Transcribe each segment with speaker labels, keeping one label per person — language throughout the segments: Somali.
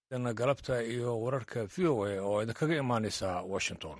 Speaker 1: galabta iyo wararka v o a oo idinkaga imaanaysa washington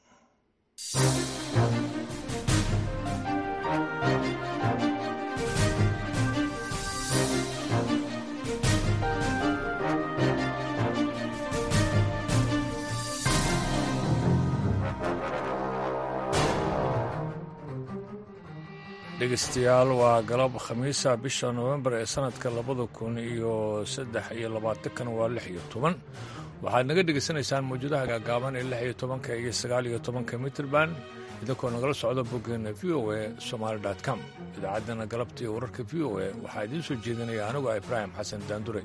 Speaker 1: dhegeystayaal waa galab khamiisa bisha nofembar ee sanadka labada kun iyo saddex iyo labaatankan waa lix iyo toban waxaad naga dhegaysanaysaan mawjadaha gaagaaban ee lix iyo tobanka iyo sagaal iyo tobanka mitrband idinkoo nagala socda boggeena v o a somaali com idaacaddana galabta iyo wararka v o a waxaa idiin soo jeedinaya anigu ibraahim xasan daandure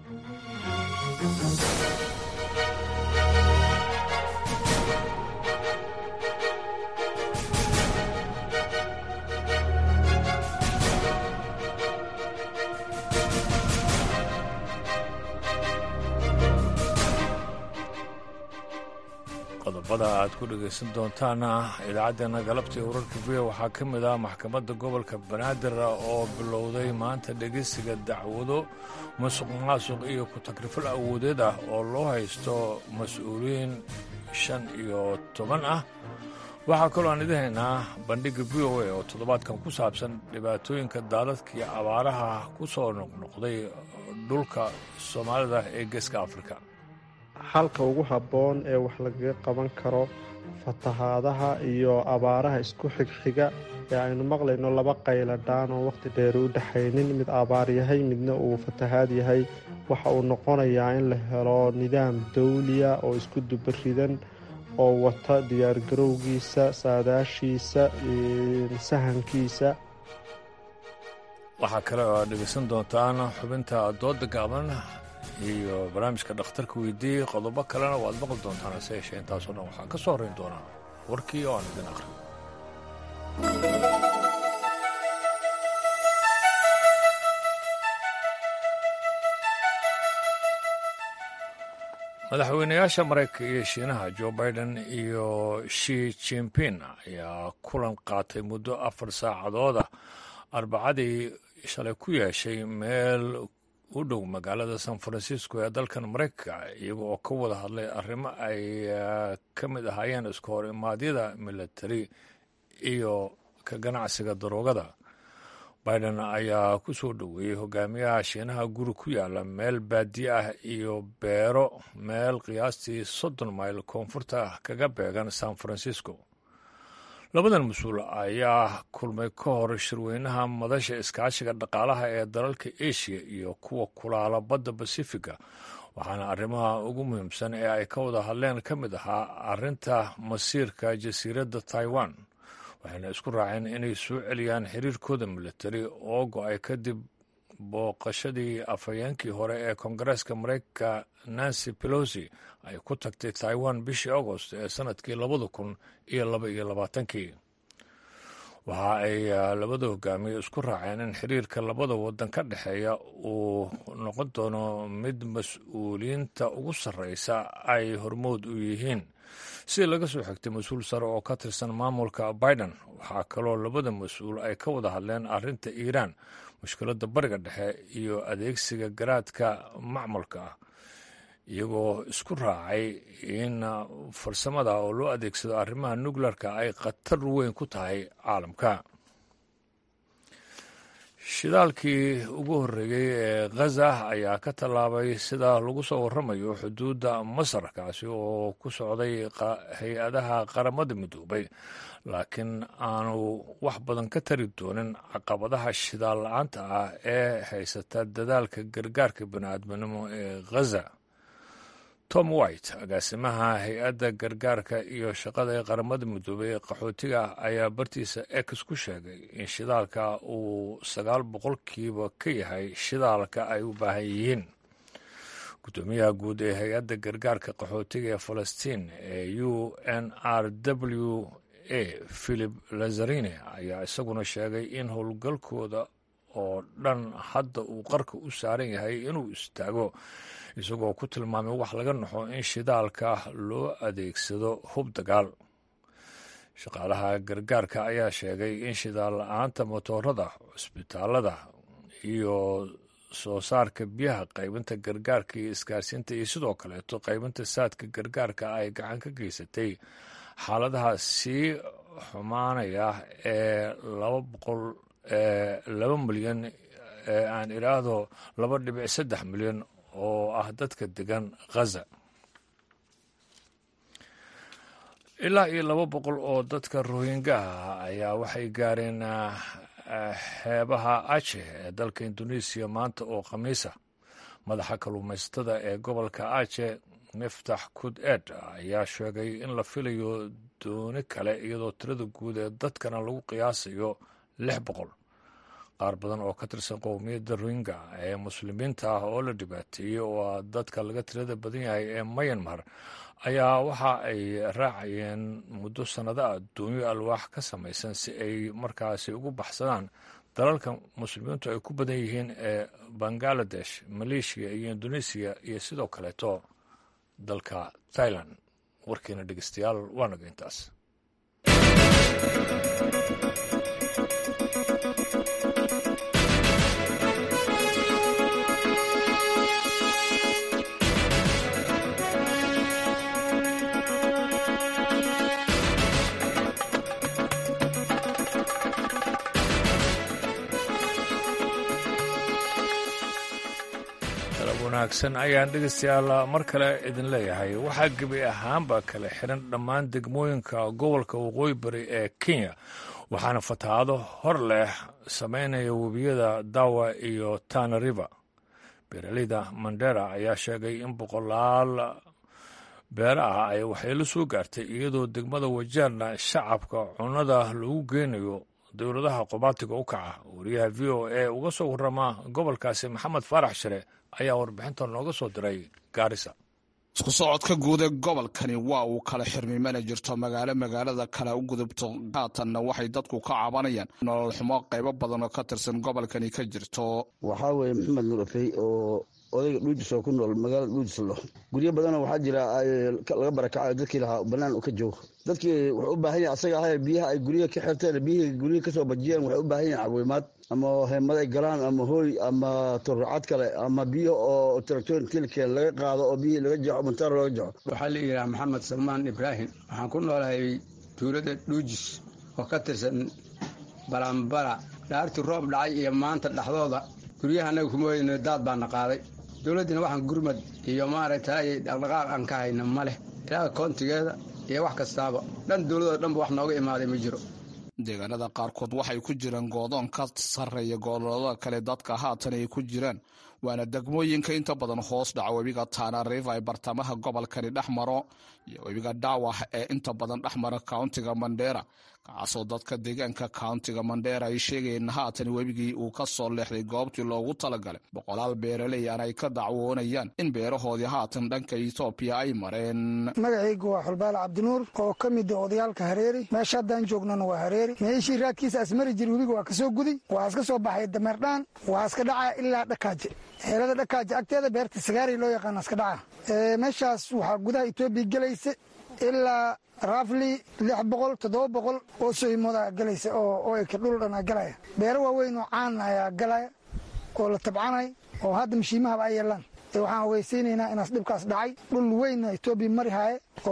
Speaker 1: qodobada aad ku dhegaysan doontaana idaacaddeena galabta iyo wararka v waxaa ka mid ah maxkamadda gobolka banaadir oo bilowday maanta dhegeysiga dacwado masuq maasuq iyo ku-tagrifal awoodeed ah oo loo haysto mas-uuliyiin shan iyo toban ah waxaa kaloo aan idin haynaa bandhigga v o a oo toddobaadkan ku saabsan dhibaatooyinka daadadka iyo abaaraha ku soo noqnoqday dhulka soomaalida ee geeska afrika
Speaker 2: xalka ugu habboon ee wax lagaga qaban karo fatahaadaha iyo abaaraha isku xigxiga ee aynu maqlayno laba qayladhaan oo wakhti dheer u dhexaynin mid abaar yahay midna uu fatahaad yahay waxa uu noqonayaa in la helo nidaam dawliya oo isku dubaridan oo wata diyaargarowgiisa saadaashiisa sahankiisa
Speaker 1: waxaa kale oo aad dhegaysan doontaan xubinta dooda gaaban iyo barnaamijka dhakhtarka weydiiyey qodobo kalena waad maqli doontaan hase yeeshee intaasoo dhan waxaa ka soo horrayn doonaa warkii oo aan idin aqrin madaxweynayaasha maraykanka iyo shiinaha jo biden iyo shi jimpin ayaa kulan qaatay muddo afar saacadooda arbacadii shalay ku yeeshay meel u dhow magaalada san francisco ee dalkan maraykanka iyaga oo ka wada hadlay arrimo ay ka mid ahaayeen isku hor imaadyada militari iyo ka ganacsiga daroogada biden ayaa ku soo dhoweeyey hogaamiyaha shiinaha guri ku yaala meel baadiye ah iyo beero meel qiyaastii soddon mayl koonfurta kaga beegan san francisco labadan mas-uul ayaa kulmay ka hor shirweynaha madasha iskaashiga dhaqaalaha ee dalalka asia iyo kuwa kulaala badda basifiga waxaana arrimaha ugu muhiimsan ee ay ka wada hadleen ka mid ahaa arrinta masiirka jasiiradda taiwan waxayna isku raaceen inay soo celiyaan xiriirkooda militari oo go-ay kadib booqashadii afhayeenkii hore ee koongareeska maraykanka nancy pelosi ay ku tagtay taiwan bishii agost ee sanadkii labada kun iyo laba iyo labaatankii waxa ay labada hogaamiye isku raaceen in xiriirka labada wadan ka dhexeeya uu noqon doono mid mas-uuliyiinta ugu sarreysa ay hormood u yihiin si laga soo xigtay mas-uul sare oo ka tirsan maamulka biden waxaa kaloo labada mas-uul ay ka wada hadleen arrinta iiraan mushkiladda bariga dhexe iyo adeegsiga garaadka macmalka ah iyagoo isku raacay in farsamada oo loo adeegsado arrimaha nukleerka ay khatar weyn ku tahay caalamka shidaalkii ugu horreeyey ee khaza ayaa ka tallaabay sida lagu soo warramayo xuduudda masar kaasi oo ku socday hay-adaha qaramada midoobay laakiin aanu wax badan ka tari doonin caqabadaha shidaal la-aanta ah ee haysata dadaalka gargaarka bini'aadminimo ee khaza tom white agaasimaha hay-adda gargaarka iyo shaqada ee qaramada midoobey ee qaxootiga ayaa bartiisa ex ku sheegay in shidaalka uu sagaal boqolkiiba ka yahay shidaalka ay u baahan yihiin guddoomiyaha guud ee hay-adda gargaarka qaxootiga ee falastiin ee u n r w a philip lazarini ayaa isaguna sheegay in howlgalkooda oo dhan hadda uu qarka u saaran yahay inuu istaago isagoo ku tilmaamay wax laga naxo in shidaalka loo adeegsado hub dagaal shaqaalaha gargaarka ayaa sheegay in shidaal la-aanta motoorada cusbitaalada iyo soo saarka biyaha qaybinta gargaarka iyo isgaarsiinta iyo sidoo kaleeto qaybinta saadka gargaarka ay gacan ka geysatay xaaladaha sii xumaanaya ee laba boqol laba milyan ee aan idhaahdo laba dhibic saddex milyan oo ah dadka degan khaza ilaa iyo laba boqol oo dadka rohingaha ayaa waxay gaareen xeebaha aje ee dalka indonesiya maanta oo khamiisa madaxa kalluumaysatada ee gobolka aje miftax kud ed ayaa sheegay in la filayo dooni kale iyadoo tirada guud ee dadkana lagu qiyaasayo lix boqol qaar badan oo ka tirsan qowmiyadda rohingya ee muslimiinta ah oo la dhibaateeyey oo ah dadka laga tirada badan yahay ee mayanmar ayaa waxa ay raacayeen muddo sannado ah doonyo alwaax ka samaysan si ay markaasi ugu baxsadaan dalalka muslimiintu ay ku badan yihiin ee bangaladesh maleeshiya iyo indonesiya iyo sidoo kaleeto dalka thailand warkiina dhegeystayaal waa naga intaas wanaagsan ayaan dhegeystayaal mar kale idin leeyahay waxaa gebi ahaanba kala xiran dhammaan degmooyinka gobolka waqooyi bari ee kenya waxaana fatahaado hor leh sameynaya webiyada dawa iyo tana river beeraleyda mandera ayaa sheegay in boqolaal beera ah ay waxyeelo soo gaartay iyadoo degmada wajaarna shacabka cunnada lagu geynayo dowladaha qobaatiga u kaca wariyaha v o a uga soo warama gobolkaasi maxamed faarax shire ayaa warbixinta nooga soo diray gaarisa
Speaker 3: isku socodka guud ee gobolkani waa uu kala xirmay mana jirto magaalo magaalada kale u gudubto haatanna waxay dadku ka cabanayaan nolol xumo qaybo badan oo ka tirsan gobolkani ka jirto
Speaker 4: waxaa weeye maxamed nurafey oo odayga dhuujis oo ku nool magaalada dhuujislo guryo badanoo waxaa jira laga barakacayo dadkii lahaa banaan u ka joogo dadkii wuxuu u baahan yahay asaga ahay biyaha ay guryaha ka xirteen biyihii guryihi kasoo bajiyeen waxay u baahan yahin cawimaad ama heemad ay galaan ama hooy ama turrucad kale ama biyo oo tractor tilkeen laga qaado oo biyihii laga jeexo montaar looga jeexo
Speaker 5: waxaa la yidhaha maxamed salmaan ibraahim waxaan ku noolahay tuulada dhuujis oo ka tirsan balambala dhaartii roob dhacay iyo maanta dhexdooda guryaha anaga kuma weyno daad baana qaaday dowladdina waxaan gurmad iyo maaragtay dhaqdhaqaaq aan ka hayna ma leh ilaaha koontigeeda iyo wax kastaaba dhan dowladoo dhanba wax nooga imaaday ma jiro
Speaker 3: deegaanada qaarkood waxay ku jiraan goodoon ka sarreeya gobolada kale dadka haatan ay ku jiraan waana degmooyinka inta badan hoos dhaca webiga tana river ee bartamaha gobolkani dhex maro iyo webiga dhaawah ee inta badan dhex mara countiga mandera kacaasoo dadka deegaanka countiga mandera ay sheegayeen haatan webigii uu ka soo leexday goobtii loogu talagalay boqolaal beeraley aan ay ka dacwoonayaan in beerahoodii haatan dhanka etoobiya ay mareen
Speaker 6: magacaygu waa xulbaale cabdinuur oo ka mid ah odayaalka hareeri meesha haddaan joognana waa hareeri meeshii raadkiisa asmari jir webiga waa ka soo guday waa iska soo baxay dameerdhaan waa iska dhacaa ilaa dhakaaje xeelada dhakaaje agteeda beerta sagaari loo yaqaana iska dhaca meeshaas waxaa gudaha etoobiya gelaysa ilaa rafli lix boqol toddoba boqol oo sohimooda galaysa oo eka dhul dhan galaya beero waaweyn oo caan ayaa galaya oo la tabcanay oo hadda mashiimahaba ay yeelaan waxaan ogeysiinaynaa inaas dhibkaas dhacay dhul weynna etoobiya mari haaye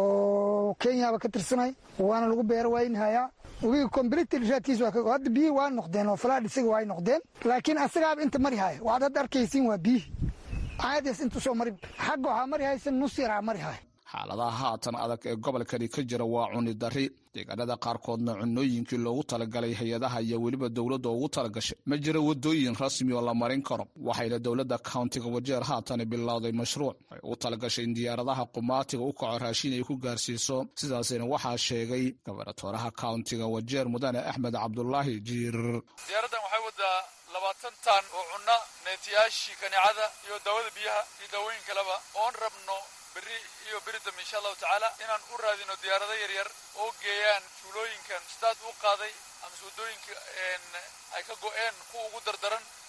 Speaker 6: oo kenyaba ka tirsanay waana lagu beero waynhayaa webiga comblitl raadkiis hadda biyihii waa noqdeen oo falaadh isaga waa noqdeen laakiin asagaaba inta mari haaya waxaad hadda arkaysiin waa biyihii caadias intu soo marin xagga waxaa mari haysa nus yaraa mari haaya
Speaker 3: xaaladaha haatan adag ee gobolkani ka jira waa cuni dari deegaanada qaarkoodna cunooyinkii loogu talagalay hay-adaha iyo weliba dowladda ugu talagashay ma jira wadooyin rasmi oo la marin karo waxayna dowladda countiga wajeer haatan bilowday mashruuc ay ugu talagashay in diyaaradaha qumaatiga u kaco raashin ay ku gaarsiiso sidaasina waxaa sheegay gobernatoraha countiga wajeer mudane axmed cabdulaahi jiir
Speaker 7: diyaaraddan waxay wadaa labaatan taan oo cunna neetiyaashii kaneecada iyo daawada biyaha iyo daawooyin kaleba oon rabno berri iyo beri dambe insha allahu tacaala inaan u raadino diyaarado yaryar oo geeyaan tuulooyinkan sidaad u qaaday amase waddooyinka ay ka go-een kuwa ugu dardaran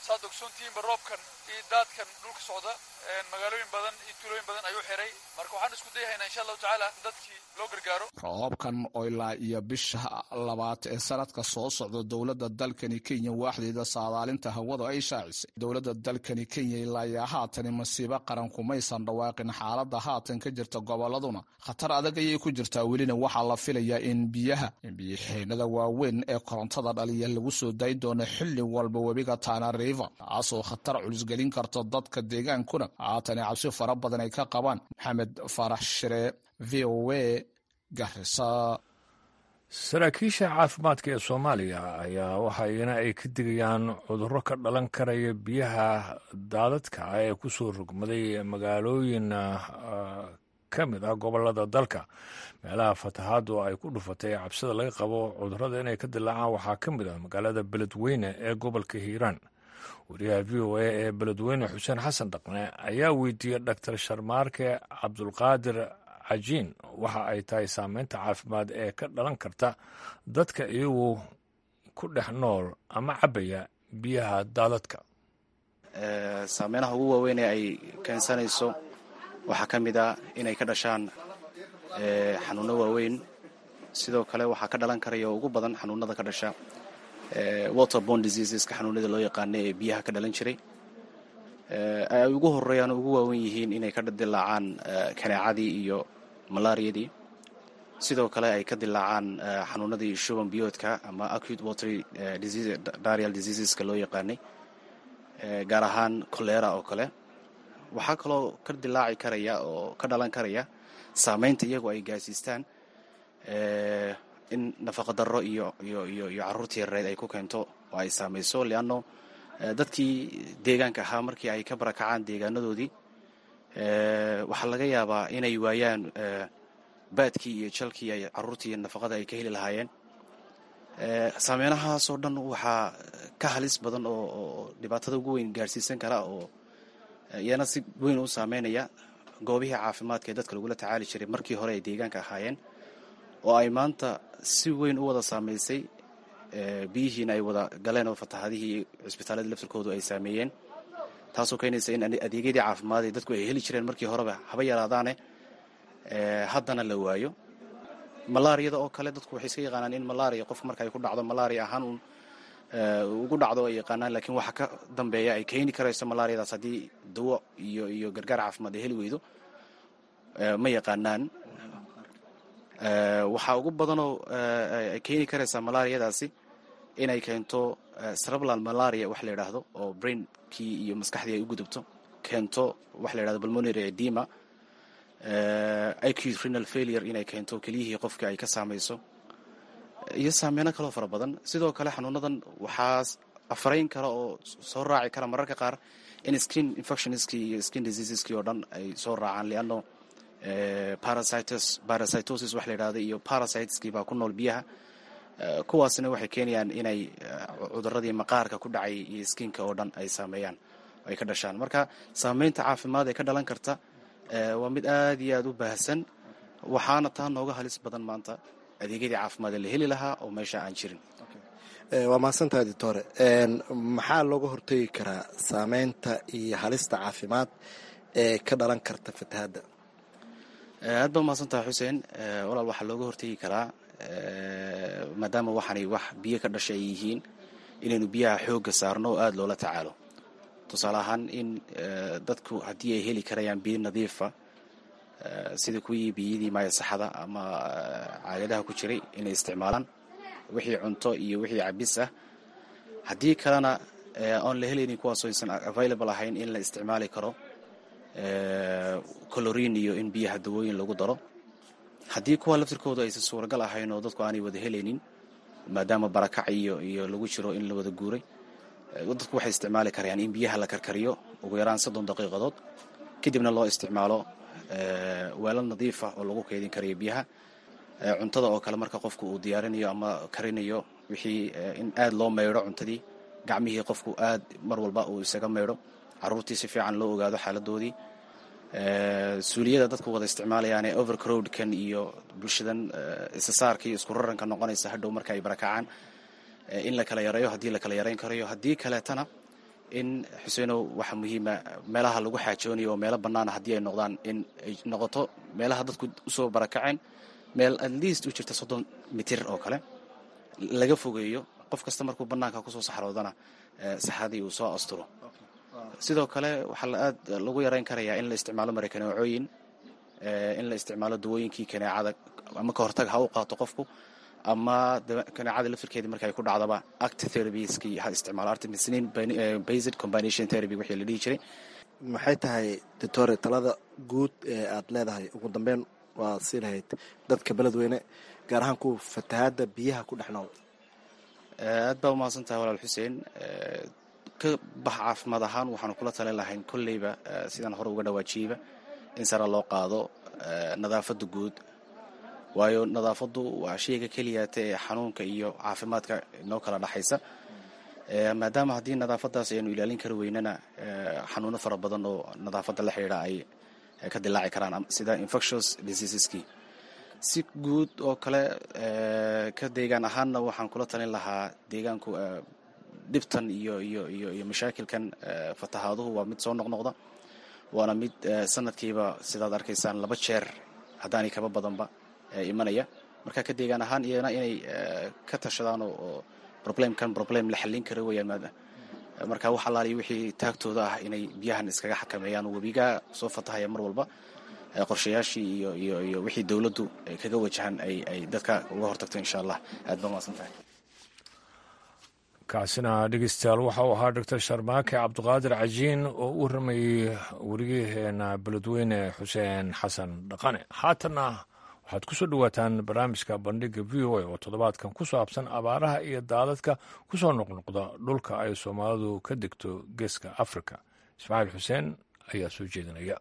Speaker 7: saad ogsoontihiinba roobkan iyo daadkan dhulka socda magaalooyin badan iyo tuulooyin badan ayuu xiray marka waxaan isku dayahaynaa insha allahu tacaala dadkii loo gargaaro
Speaker 3: roobkan oo ilaa iyo bisha labaad ee sanadka soo socda dowladda dalkani kenya waaxdeeda saadaalinta hawada ay shaacisay dowladda dalkani kenya ilaa iyo haatani masiibo qaran kumaysan dhawaaqin xaaladda haatan ka jirta gobolladuna khatar adag ayay ku jirtaa welina waxaa la filayaa in biyaha biyoxeenada waaweyn ee korontada dhaliya lagu soo dayi doono xilli walba webiga tana river taasoo khatar culusgelin karta dadka deegaankuna haatani cabsi fara badan ay ka qabaan maxamed farax shire v o a garisa
Speaker 1: saraakiisha caafimaadka ee soomaaliya ayaa waxayna ay ka digayaan cudurro ka dhalan karaya biyaha daadadka ah ee ku soo rogmaday magaalooyin ka mid ah gobolada dalka meelaha fatahaadu ay ku dhufatay cabsida laga qabo cudurrada inay ka dilaacaan waxaa ka mid ah magaalada beledweyne ee gobolka hiiraan wariyaha v o a ee beledweyne xuseen xasan dhaqne ayaa weydiiyey dhaktar sharmaarke cabdulqaadir cajiin waxa ay tahay saameynta caafimaad ee ka dhalan karta dadka iyagu ku dhex nool ama cabaya biyaha daadadka
Speaker 8: saameynaha ugu waaweyn ee ay keensanayso waxaa ka mid ah inay ka dhashaan xanuuno waaweyn sidoo kale waxaa ka dhalan karaya oo ugu badan xanuunada ka dhasha waterborne diseaseska xanuunada loo yaqaana ee biyaha ka dhalan jiray ay ugu horeeyaan ugu waawen yihiin inay ka dilaacaan kaneecadii iyo malaariyadii sidoo kale ay ka dilaacaan xanuunadii shuban biyoodka ama acute watery dial diseaseska loo yaqaanay gaar ahaan colera oo kale waxaa kaloo ka dilaaci karaya oo ka dhalan karaya saameynta iyagu ay gaarsiistaan in nafaqa darro iyo iyo iyo iyo carruurtii yareed ay ku keento oo ay saamayso leanno dadkii deegaanka ahaa markii ay ka barakacaan deegaanadoodii waxaa laga yaabaa inay waayaan baadkii iyo jalkii ay carruurtii nafaqada ay ka heli lahaayeen saameynahaasoo dhan waxaa ka halis badan oo dhibaatada ugu weyn gaarsiisan kara oo iyana si weyn u saameynaya goobihii caafimaadka ee dadka lagula tacaali jiray markii hore ay deegaanka ahaayeen oo ay maanta si weyn u wada saamaysay biyihiina ay wada galeen oo fatahaadihii cisbitaaladii laftirkoodu ay saameeyeen taasoo keenaysa in adeegyadii caafimaad ee dadku ay heli jireen markii horeba haba yaraadaane haddana la waayo malaariyada oo kale dadku waxay iska yaqaanaan in malaria qofka marka ay ku dhacdo malaria ahaan uun ugu dhacdo ay yaqaanaan laakiin waxa ka dambeeya ay keeni karayso malaariyadaas haddii dawo iyo iyo gargaar caafimaad ay heli weydo ma yaqaanaan waxaa ugu badanoo ay keeni karaysaa malaariyadaasi inay keento cerebral malaria wax la yidhaahdo oo brainkii iyo maskaxdii ay u gudubto keento wax la yidhahdo pulmonary edema acute renal failure inay keento keliyihii qofkii ay ka saamayso iyo saameyno kaloo fara badan sidoo kale xanuunadan waxaa afarayn kara oo soo raaci kara mararka qaar in skin infectionskii iyo skin diseaseski oo dhan ay soo raacaan leanno parasitosis wax la yidhahdo iyo parasiteskii baa ku nool biyaha kuwaasna waxay keenayaan inay cuduradii maqaarka ku dhacay iyo skinka oo dhan ay saameeyaan ay ka dhashaan marka saameynta caafimaad ee ka dhalan karta waa mid aad iyo aad u baahsan waxaana taa nooga halis badan maanta adeegyadii caafimaad ee la heli lahaa oo meesha aan jirin
Speaker 9: waa mahadsantahay doctore maxaa looga hortegi karaa saameynta iyo halista caafimaad ee ka dhalan karta fatahaadda
Speaker 8: aad baa mahadsantahay xuseen walaal waxaa looga hortegi karaa maadaama waxaanay wax biyo ka dhasha ay yihiin inaynu biyaha xoogga saarno oo aada loola tacaalo tusaale ahaan in dadku haddii ay heli karayaan biyo nadiifa sida kuwii biyadii maayasaxada ama caagadaha ku jiray inay isticmaalaan wixii cunto iyo wixii cabis ah haddii kalena oon la helaynin kuwaasoo aysan available ahayn in la isticmaali karo colorin iyo in biyaha dawooyin lagu daro haddii kuwa laftirkooda aysan suuragal ahayn oo dadku aanay wada helaynin maadaama barakac iyo iyo lagu jiro in la wada guuray dadku waxay isticmaali karayaan in biyaha la karkariyo ugu yaraan soddon daqiiqadood kadibna loo isticmaalo weelal nadiifa oo lagu keydin karayo biyaha cuntada oo kale marka qofku uu diyaarinayo ama karinayo wixii in aad loo maydho cuntadii gacmihii qofku aad mar walba uu isaga maydho caruurtii si fiican loo ogaado xaaladoodii suuliyada dadku wada isticmaalayaane overcrowdkan iyo bulshadan isasaarka iyo isku raranka noqonaysa hadhow marka ay barakacaan in la kala yareeyo haddii la kala yareyn karayo haddii kaleetana in xuseenow waxaa muhiima meelaha lagu xaajoonayo oo meelo bannaana haddii ay noqdaan in ay noqoto meelaha dadku usoo barakaceen meel at least u jirta soddon mitir oo kale laga fogeeyo qof kasta markuu bannaanka kusoo saxroodana saxadii uu soo asturo sidoo kale waxaa aad lagu yarayn karayaa in la isticmaalo marakaneecooyin in la isticmaalo dawooyinkii kaneecada ama ka hortag ha u qaato qofku ama kaneecada laftirkeedii marka ay ku dhacdaba act therapieski ha isticmaalo artemisinin based combination therapy wixii la dhihi jiray
Speaker 9: maxay tahay doctore talada guud ee aad leedahay ugu dambeyn waa sii lahayd dadka beledweyne gaar ahaan kuwa fatahaadda biyaha ku dhex nool
Speaker 8: aad baa umahadsan tahay walaal xuseen ka bax caafimaad ahaan waxaanu kula talin lahayn kolleyba sidaan hore uga dhawaajiyeyba in sare loo qaado nadaafadda guud waayo nadaafaddu waa shayga keliyaata ee xanuunka iyo caafimaadka inoo kala dhexaysa maadaama haddii nadaafaddaas aynu ilaalin kari weynana xanuuno fara badan oo nadaafadda la xidhiidha ay ka dilaaci karaan sida infectious diseaseski si guud oo kale ka deegaan ahaanna waxaan kula talin lahaa deegaanku dhibtan iyo iyo iyo iyo mashaakilkan fatahaaduhu waa mid soo noqnoqda waana mid sanadkiiba sidaad arkaysaan laba jeer haddaanay kaba badanba imanaya marka ka deegaan ahaan iyana inay ka tashadaan oo problemkan problem la xallin kara weyaan marka wax allaaliyo wixii taagtooda ah inay biyahan iskaga xakameeyaan webigaa soo fatahaya mar walba qorshayaashii iyo iyo iyo wixii dowladdu kaga wajahan ay ay dadka uga hortagto insha allah aad ba mahadsan tahay
Speaker 1: kaasina dhegeystayaal waxa uu ahaa doctor sharmaake cabdiqaadir cajiin oo u waramayey weriyaheena beledweyne xuseen xasan dhaqane haatanna waxaad ku soo dhowaataan barnaamijka bandhiga v o a oo toddobaadkan ku saabsan abaaraha iyo daadadka ku soo noqnoqda dhulka ay soomaalidu ka degto geeska afrika ismaaciil xuseen ayaa soo jeedinaya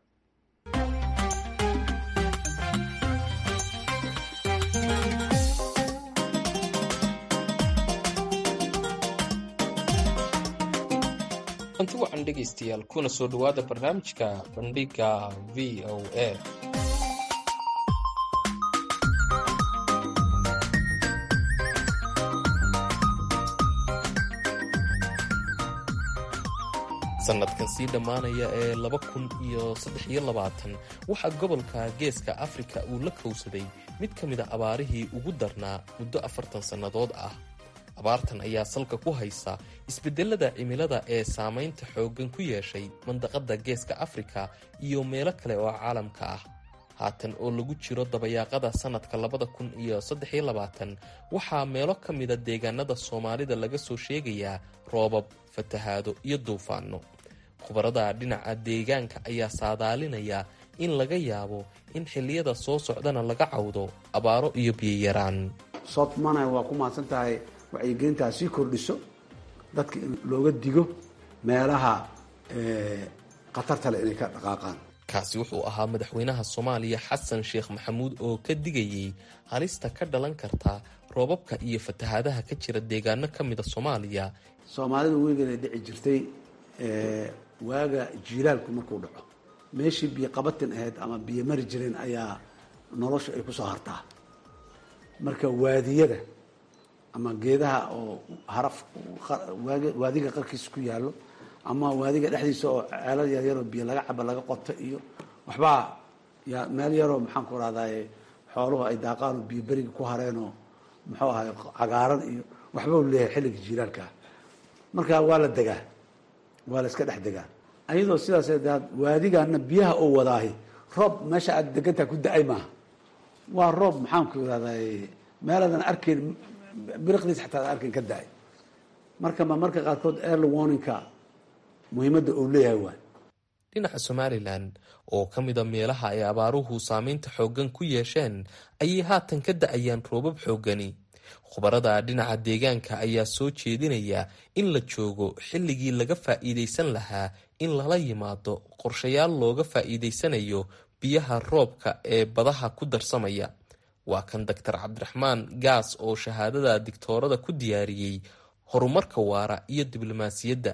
Speaker 10: anti wacan dhegaystayaal kuna soo dhowaada barnaamijka bandhiga v o a sanadkan sii dhammaanaya ee laba kun iyo saddex iyo labaatan waxaa gobolka geeska afrika uu la kowsaday mid ka mid a abaarihii ugu darnaa muddo afartan sannadood ah abaartan ayaa salka ku haysa isbeddelada cimilada ee saamaynta xooggan ku yeeshay mandaqadda geeska afrika iyo meelo kale oo caalamka ah haatan oo lagu jiro dabayaaqada sannadka labada kun iyo saddex iyo labaatan waxaa meelo ka mida deegaanada soomaalida laga soo sheegayaa roobab fatahaado iyo duufaano khubarada dhinaca deegaanka ayaa saadaalinaya in laga yaabo in xilliyada soo socdana laga cawdo abaaro iyo biyayaraan
Speaker 11: soodmana waa ku mahadsan tahay wacyigelintaa sii kordhiso dadka in looga digo meelaha khatarta leh inay ka dhaqaaqaan
Speaker 10: kaasi wuxuu ahaa madaxweynaha soomaaliya xasan sheekh maxamuud oo ka digayey halista ka dhalan karta roobabka iyo fatahaadaha ka jira deegaano ka mida soomaaliya
Speaker 11: soomaalidu weligeeda dhici jirtay waaga jiilaalku markuu dhaco meeshii biyo qabatin ahayd ama biyo mari jireen ayaa nolosha ay kusoo hartaa marka waadiyada ama geedaha oo haraf waadiga qarkiisa ku yaallo ama waadiga dhexdiisa oo ceelal yaryaroo biyo laga caba laga qoto iyo waxbaa ya meel yaroo maxaan ku rahdaye xooluhu ay daaqaan oo biyo beriga ku hareenoo muxuu ahay cagaaran iyo waxba u leeyahay xilliga jiilaalkaa marka waa la degaa waa la iska dhex degaa ayadoo sidaas daad waadigana biyaha oo wadaahi roob meesha aad degantaa ku da-ay maaha waa roob maxaan ku rahdaye meeladan arkayn biriqdiis xataa ad arkayn ka da-ay marka ma marka qaarkood early warningka muhiimadda uu leeyahay waay
Speaker 10: dhinaca somalilan oo ka mida meelaha ay abaaruhu saameynta xooggan ku yeesheen ayay haatan ka da-ayaan roobab xooggani khubarada dhinaca deegaanka ayaa soo jeedinaya in la joogo xilligii laga faa'iidaysan lahaa in lala yimaado qorshayaal looga faa'iidaysanayo biyaha roobka ee badaha ku darsamaya waa kan doctor cabdiraxmaan gaas oo shahaadada digtoorada ku diyaariyey horumarka waara iyo diblomaasiyadda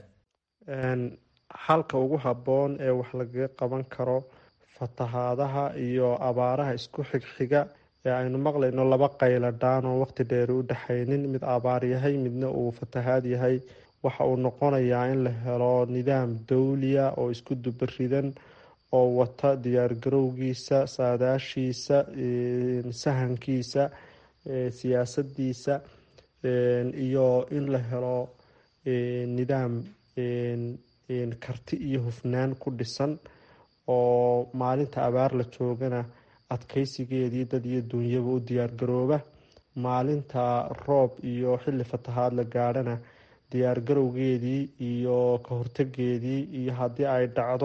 Speaker 2: xalka ugu habboon ee wax lagaga qaban karo fatahaadaha iyo abaaraha isku xigxiga ee aynu maqlayno laba qayladhaan oo waqti dheeri u dhexaynin mid abaar yahay midna uu fatahaad yahay waxa uu noqonayaa in la helo nidaam dowliya oo isku dubaridan oo wata diyaargarowgiisa saadaashiisa sahankiisa siyaasadiisa iyo in la helo nidaam karti iyo hufnaan ku dhisan oo maalinta abaar la joogana adkeysigeedii dad iyo duunyaba u diyaargarooba maalinta roob iyo xilli fatahaad la gaadhana diyaargarowgeedii iyo ka hortegeedii iyo haddii ay dhacdo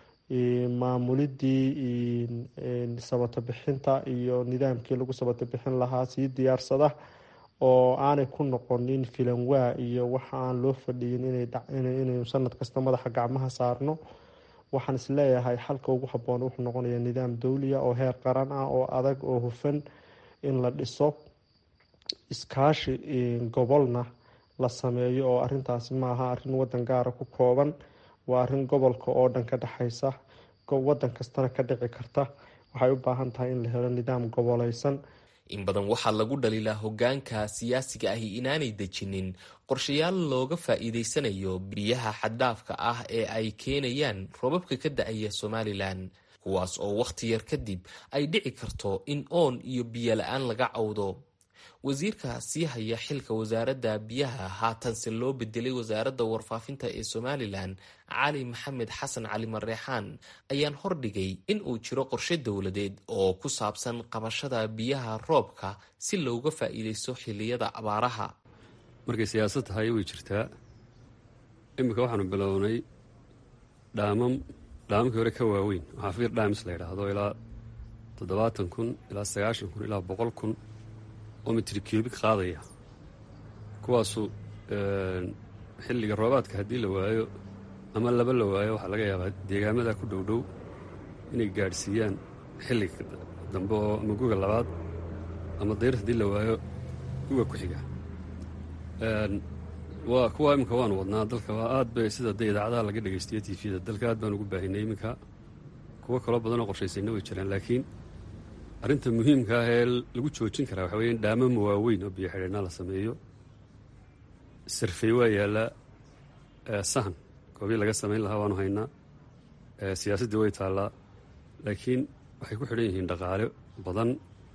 Speaker 2: maamulidii sabato bixinta iyo nidaamkii lagu sabato bixin lahaa sii diyaarsada oo aanay ku noqonin filanwaa iyo waxa aan loo fadhiyin inaynu sanad kasta madaxa gacmaha saarno waxaan isleeyahay xalka ugu haboon wuxuu noqonayaa nidaam dowliya oo heer qaran ah oo adag oo hufan in la dhiso iskaashi gobolna la sameeyo oo arintaasi maaha arin wadan gaara ku kooban waa arin gobolka oo dhan ka dhexeysa wadan kastana ka dhici karta waxay u baahan tahay in la helo nidaam goboleysan
Speaker 10: in badan waxaa lagu dhaliilaa hogaanka siyaasiga ahi inaanay dejinin qorshayaal looga faa'iideysanayo biyaha xaddhaafka ah ee ay keenayaan roobabka ka da-aya somalilan kuwaas oo wakhti yar kadib ay dhici karto in oon iyo biyo la-aan laga cawdo wasiirka sii haya xilka wasaaradda biyaha haatanse loo bedelay wasaaradda warfaafinta ee somalilan cali maxamed xasan cali mareexaan ayaan hordhigay in uu jiro qorshe dowladeed oo ku saabsan qabashada biyaha roobka si looga faa'iideysto xiliyada abaaraha
Speaker 12: markay siyaasad tahay way jirtaa iminka waxaanu bilownay dhaamam dhaamamkii hore ka waaweyn waxaa fiir dhaamis la yidhaahdo ilaa toddobaatan kun ilaa sagaashan kun ilaa boqol kun oo mitri kiubik qaadaya kuwaasu xilliga roobaadka haddii la waayo ama laba la waayo waxaa laga yaabaa deegaamada ku dhowdhow inay gaadhsiiyaan xilliga dambe oo ama guga labaad ama dayr haddii la waayo guga ku xiga waa kuwa iminka waanu wadnaa dalka waa aad bay sida dee idaacadaha laga dhegaystiyo tifiyada dalka aad baan ugu baahinay iminka kuwo kaloo badanoo qorshaysayna way jiraan laakiin arrinta muhiimka ah ee lagu joojin karaa waxa weya in dhaamama waaweyn oo biyo xidheennaa la sameeyo sarfey waa yaallaa sahan goobii laga samayn lahaa waanu haynaa siyaasaddii way taallaa laakiin waxay ku xidhan yihiin dhaqaale badan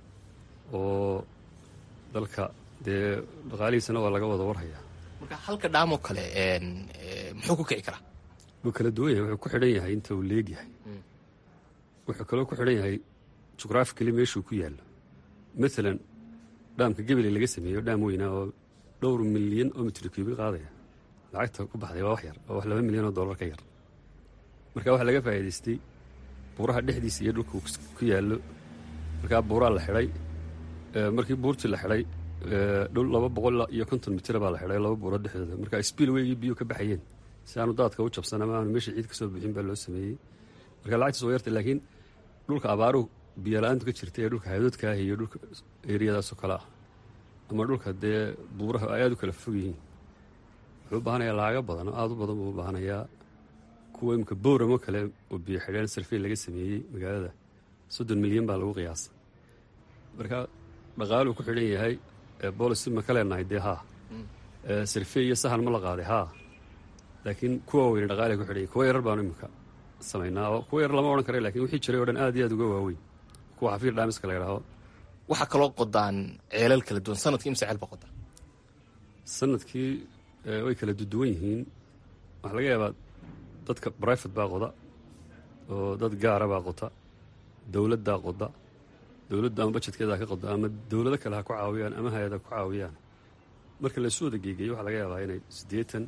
Speaker 12: oo dalka dee dhaqaalihiisana waa laga wada warhayaa
Speaker 10: marka halka dhaamoo kale muxuu ku kici karaa
Speaker 12: wuu kala duwan yahay wuxuu ku xidhan yahay inta uu leegyahay wuxuu kaloo ku xidhan yahay jugraafikali meeshuu ku yaallo maalan dhaamka gebeley laga sameeyo dhaam weynaa oo dhowr milyan oo mitri kuubi qaadaya lacagta ku baxday waa wax yar oo wax laba milyan oo dollar ka yar marka waxaa laga faa'iidaystay buuraha dhexdiisa iyo dhulka ku yaallo markaa buuraa la xidhay markii buurtii la xidhay dhul laba boqol iyo konton mitira baa la xidhay laba buuro dhexdooda marka spiil weygii biyo ka baxayeen si aanu daadka u jabsan ama aanu meesha ciid ka soo bixin baa loo sameeyey marka lacagtiis waa yartay laakiin dhulka abaaruhu biyo la-aantu ka jirta ee dhulka hadoodka ah iyo dhulka eriyadaasoo kale ah ama dhulka dee buuraha ay aad u kala fog yihiin wuxuu u baahanayaa laaga badan oo aad u badan buu u baahanayaa kuwa imika booramo kale oo biyo xidheen sarfey laga sameeyey magaalada soddon milyan baa lagu qiyaasay marka dhaqaaluu ku xidhan yahay boolicy ma ka leenahay dee haa sarfey iyo sahan ma la qaaday haa laakiin kuwa weyne dhaqaalay ku xidhan yahay kuwa yarar baanu imika samaynaa oo kuwa yar lama odhan kara lakin wixii jiray o dhan aad iyo aad uga waaweyn kuwa xafiir dhaamiska la yidhaaho
Speaker 10: waxaa kaloo qodaan ceelal kala duwan sanadkii imse ceel ba qodaan
Speaker 12: sanadkii way kala duduwan yihiin waxaa laga yaabaa dadka brifate baa qoda oo dad gaara baa qota dowladdaa qoda dowladda ama bajetkeeda ha ka qoda ama dowlado kale ha ku caawiyaan ama hay-ada ku caawiyaan marka laysu wada geegeeyo waxaa laga yaabaa inay siddeetan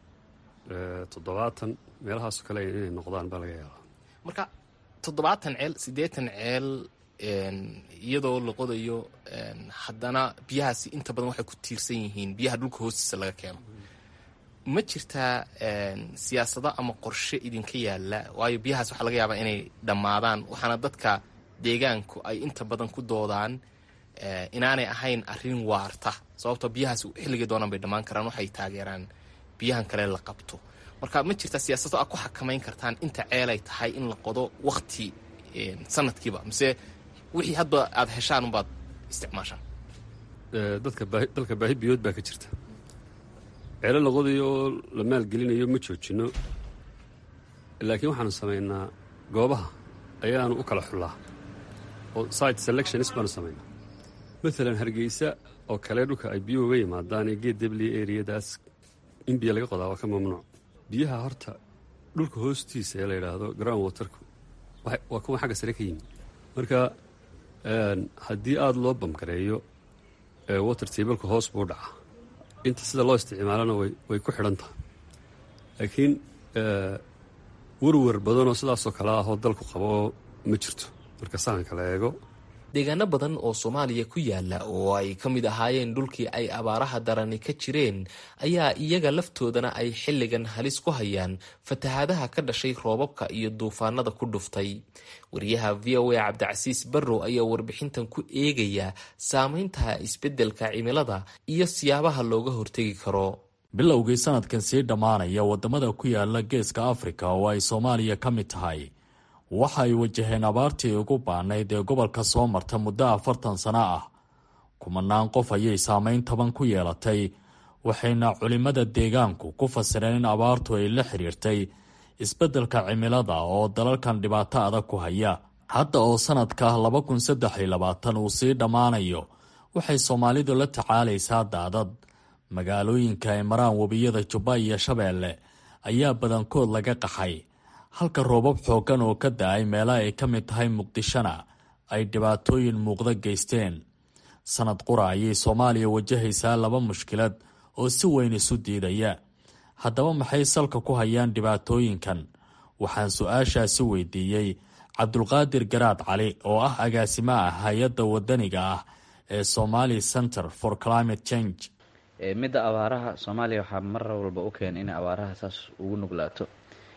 Speaker 12: toddobaatan meelahaasoo kale inay noqdaan baa laga yaabaa
Speaker 10: marka toddobaatan ceel siddeetan ceel iyadoo la qodayo haddana biyahaasi inta badan waxay ku tiirsan yihiin biyaha dhulka hoostiisa laga keeno ma jirtaa siyaasado ama qorshe idinka yaalla waayo biyahaas waxaa laga yaabaa inay dhammaadaan waxaana dadka deegaanku ay inta badan ku doodaan inaanay ahayn arrin waarta sababtoo biyahaas xilligii doonaan bay dhammaan karaan waxay taageeraan biyahan kale la qabto marka ma jirtaa siyaasado aad ku xakamayn kartaan inta ceelay tahay in la qodo wakti sanadkiiba mise wixii hadba aad heshaan unbaad isticmaashaan
Speaker 12: dadka baahi dalka baahi biyood baa ka jirta ceelo la qodayo oo la maalgelinayo ma joojinno laakiin waxaanu samaynaa goobaha ayaanu u kala xullaa oo site selectionis baanu samaynaa maalan hargeysa oo kale dhulka ay biyuhu uga yimaadaan ee geed debli eriyadaas in biyo laga qodaa waa ka mamnuuc biyaha horta dhulka hoostiisa ee la yidhaahdo ground waterku waa kuwa xagga sare ka yimi marka haddii aada loo bamgareeyo water tableka hoos buu dhacaa inta sida loo isticmaalana way ku xidhan tahay laakiin werwer badanoo sidaasoo kale ahoo dalku qabo oo ma jirto marka sahanka la eego
Speaker 10: deegaano badan oo soomaaliya ku yaala oo ay ka mid ahaayeen dhulkii ay abaaraha darani ka jireen ayaa iyaga laftoodana ay xilligan halis ku hayaan fatahaadaha ka dhashay roobabka iyo duufaanada ku dhuftay wariyaha v o a cabdicasiis barrow ayaa warbixintan ku eegaya saameynta isbeddelka cimilada iyo siyaabaha looga hortegi karo
Speaker 13: bilowgii sanadkan sii dhammaanaya wadamada ku yaala geeska afrika oo ay soomaaliya ka mid tahay waxa ay wajaheen abaartii ugu baanayd ee gobolka soo marta muddo afartan sano ah kumanaan qof ayay saameyn taban ku yeelatay waxayna culimmada deegaanku ku fasireen in abaartu ay la xiriirtay isbeddelka cimilada oo dalalkan dhibaato adag ku haya hadda oo sanadka laba kun saddex iyo labaatan uu sii dhammaanayo waxay soomaalidu la tacaalaysaa daadad magaalooyinka ay maraan webiyada jubba iyo shabeelle ayaa badankood laga qaxay halka roobab xooggan oo ka da-ay meelaha ay ka mid tahay muqdishona ay dhibaatooyin muuqda geysteen sanad qura ayay soomaaliya wajahaysaa laba mushkilad oo si weyn isu diidaya haddaba maxay salka ku hayaan dhibaatooyinkan waxaan su-aashaasi weydiiyey cabdulqaadir garaad cali oo ah agaasimaha hay-adda wadaniga ah ee somali center for climate change
Speaker 14: midda abaaraha soomaaliya waxaa mar walba u keena inay abaaraha saas ugu nuglaato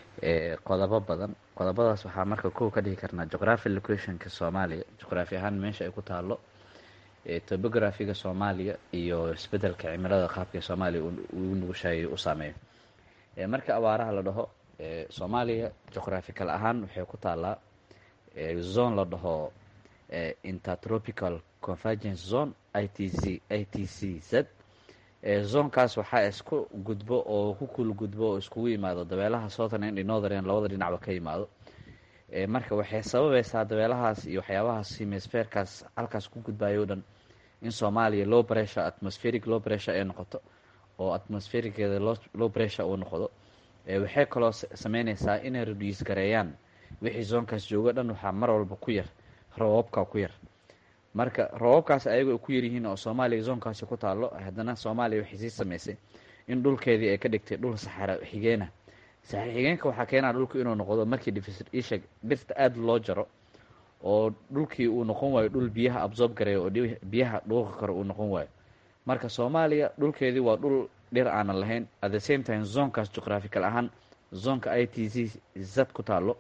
Speaker 14: qodobo badan qodobadaas waxaa marka kow ka dhihi karnaa geography locationka soomaaliya juqraafi ahaan meesha ay ku taalo topographiga soomaaliya iyo isbedelka cimilada qaabka soomaaliya ugu nugushahay u saameeyo marka abaaraha la dhaho soomaaliya juqraphical ahaan waxay ku taalaa zone la dhaho intertropical convergence zone i t c i t c z zonkaas waxaa isku gudbo oo ku kul gudbo oo iskugu yimaado dabeelaha southern and northern labada dhinacba ka yimaado marka waxay sababaysaa dabeelahaas iyo waxyaabahaas hemisferkaas halkaas ku gudbayo o dhan in soomaaliya low pressure atmospheric low pressure ay noqoto oo atmosphericeeda low pressure uu noqdo waxay kaloo sameyneysaa inay reduce gareeyaan wixii zoonkaas joogo dhan waxaa mar walba ku yar roobabka ku yar marka roobabkaas ayago ay ku yaryihiin oo soomaaliya zoonkaasi ku taalo haddana soomaaliya waxay sii sameysay in dhulkeedii ay ka dhigtay dhul saxara xigeena saxara xigeenka waxaa keenaa dhulku inuu noqdo markii dhifisha dhirta aada loo jaro oo dhulkii uu noqon waayo dhul biyaha absorb gareeya oo biyaha dhuuqi karo uu noqon waayo marka soomaaliya dhulkeedii waa dhul dhir aanan lahayn at the same time zoonkaas juqraphical ahaan zoonka i t c zad ku taalo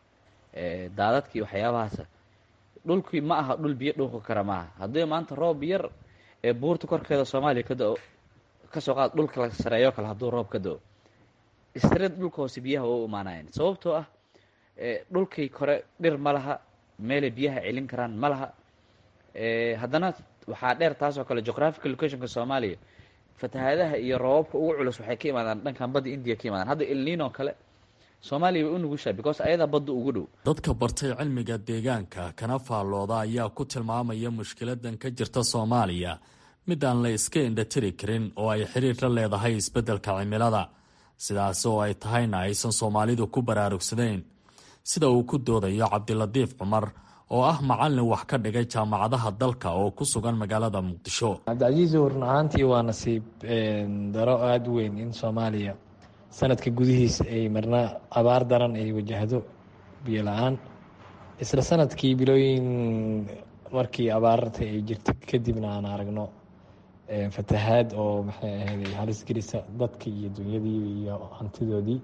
Speaker 14: daadadkii waxyaabahaas dhulkii ma aha dhul biyo dhuuqi kara maaha haddii maanta roob yar ee buurta korkeeda soomaaliya ka da-o kasoo qaad dhulka la sareeyo kale hadduu roob ka da-o istreed dhulka hoose biyaha waa u imaanayan sababtoo ah dhulkii kore dhir ma laha meelay biyaha celin karaan ma laha haddana waxaa dheer taasoo kale geographical locationka soomaaliya fatahaadaha iyo roobabka ugu culus waxay ka imaadaan dhankan badda indiya ka imaadaan hadda ilniinoo kale soomaaliya way u nugushaa because ayadaa badda ugu dhow
Speaker 13: dadka bartay cilmiga deegaanka kana faallooda ayaa ku tilmaamaya mushkiladan ka jirta soomaaliya mid aan la iska indhatiri karin oo ay xiriir la leedahay isbeddelka cimilada sidaas oo ay tahayna aysan soomaalidu ku baraarugsanayn sida uu ku doodayo cabdilatiif cumar oo ah macallin wax ka dhigay jaamacadaha dalka oo ku sugan magaalada muqdisho
Speaker 15: cabdicasiis run ahaantii waa nasiib daro aada u weyn in soomaaliya sanadka gudihiisa ay marna abaar daran ay wajahdo biyo la-aan isla sanadkii bilooyin markii abaarta ay jirta kadibna aan aragno fatahaad oo maxay ahayd halis gelisa dadka iyo dunyadii iyo hantidoodii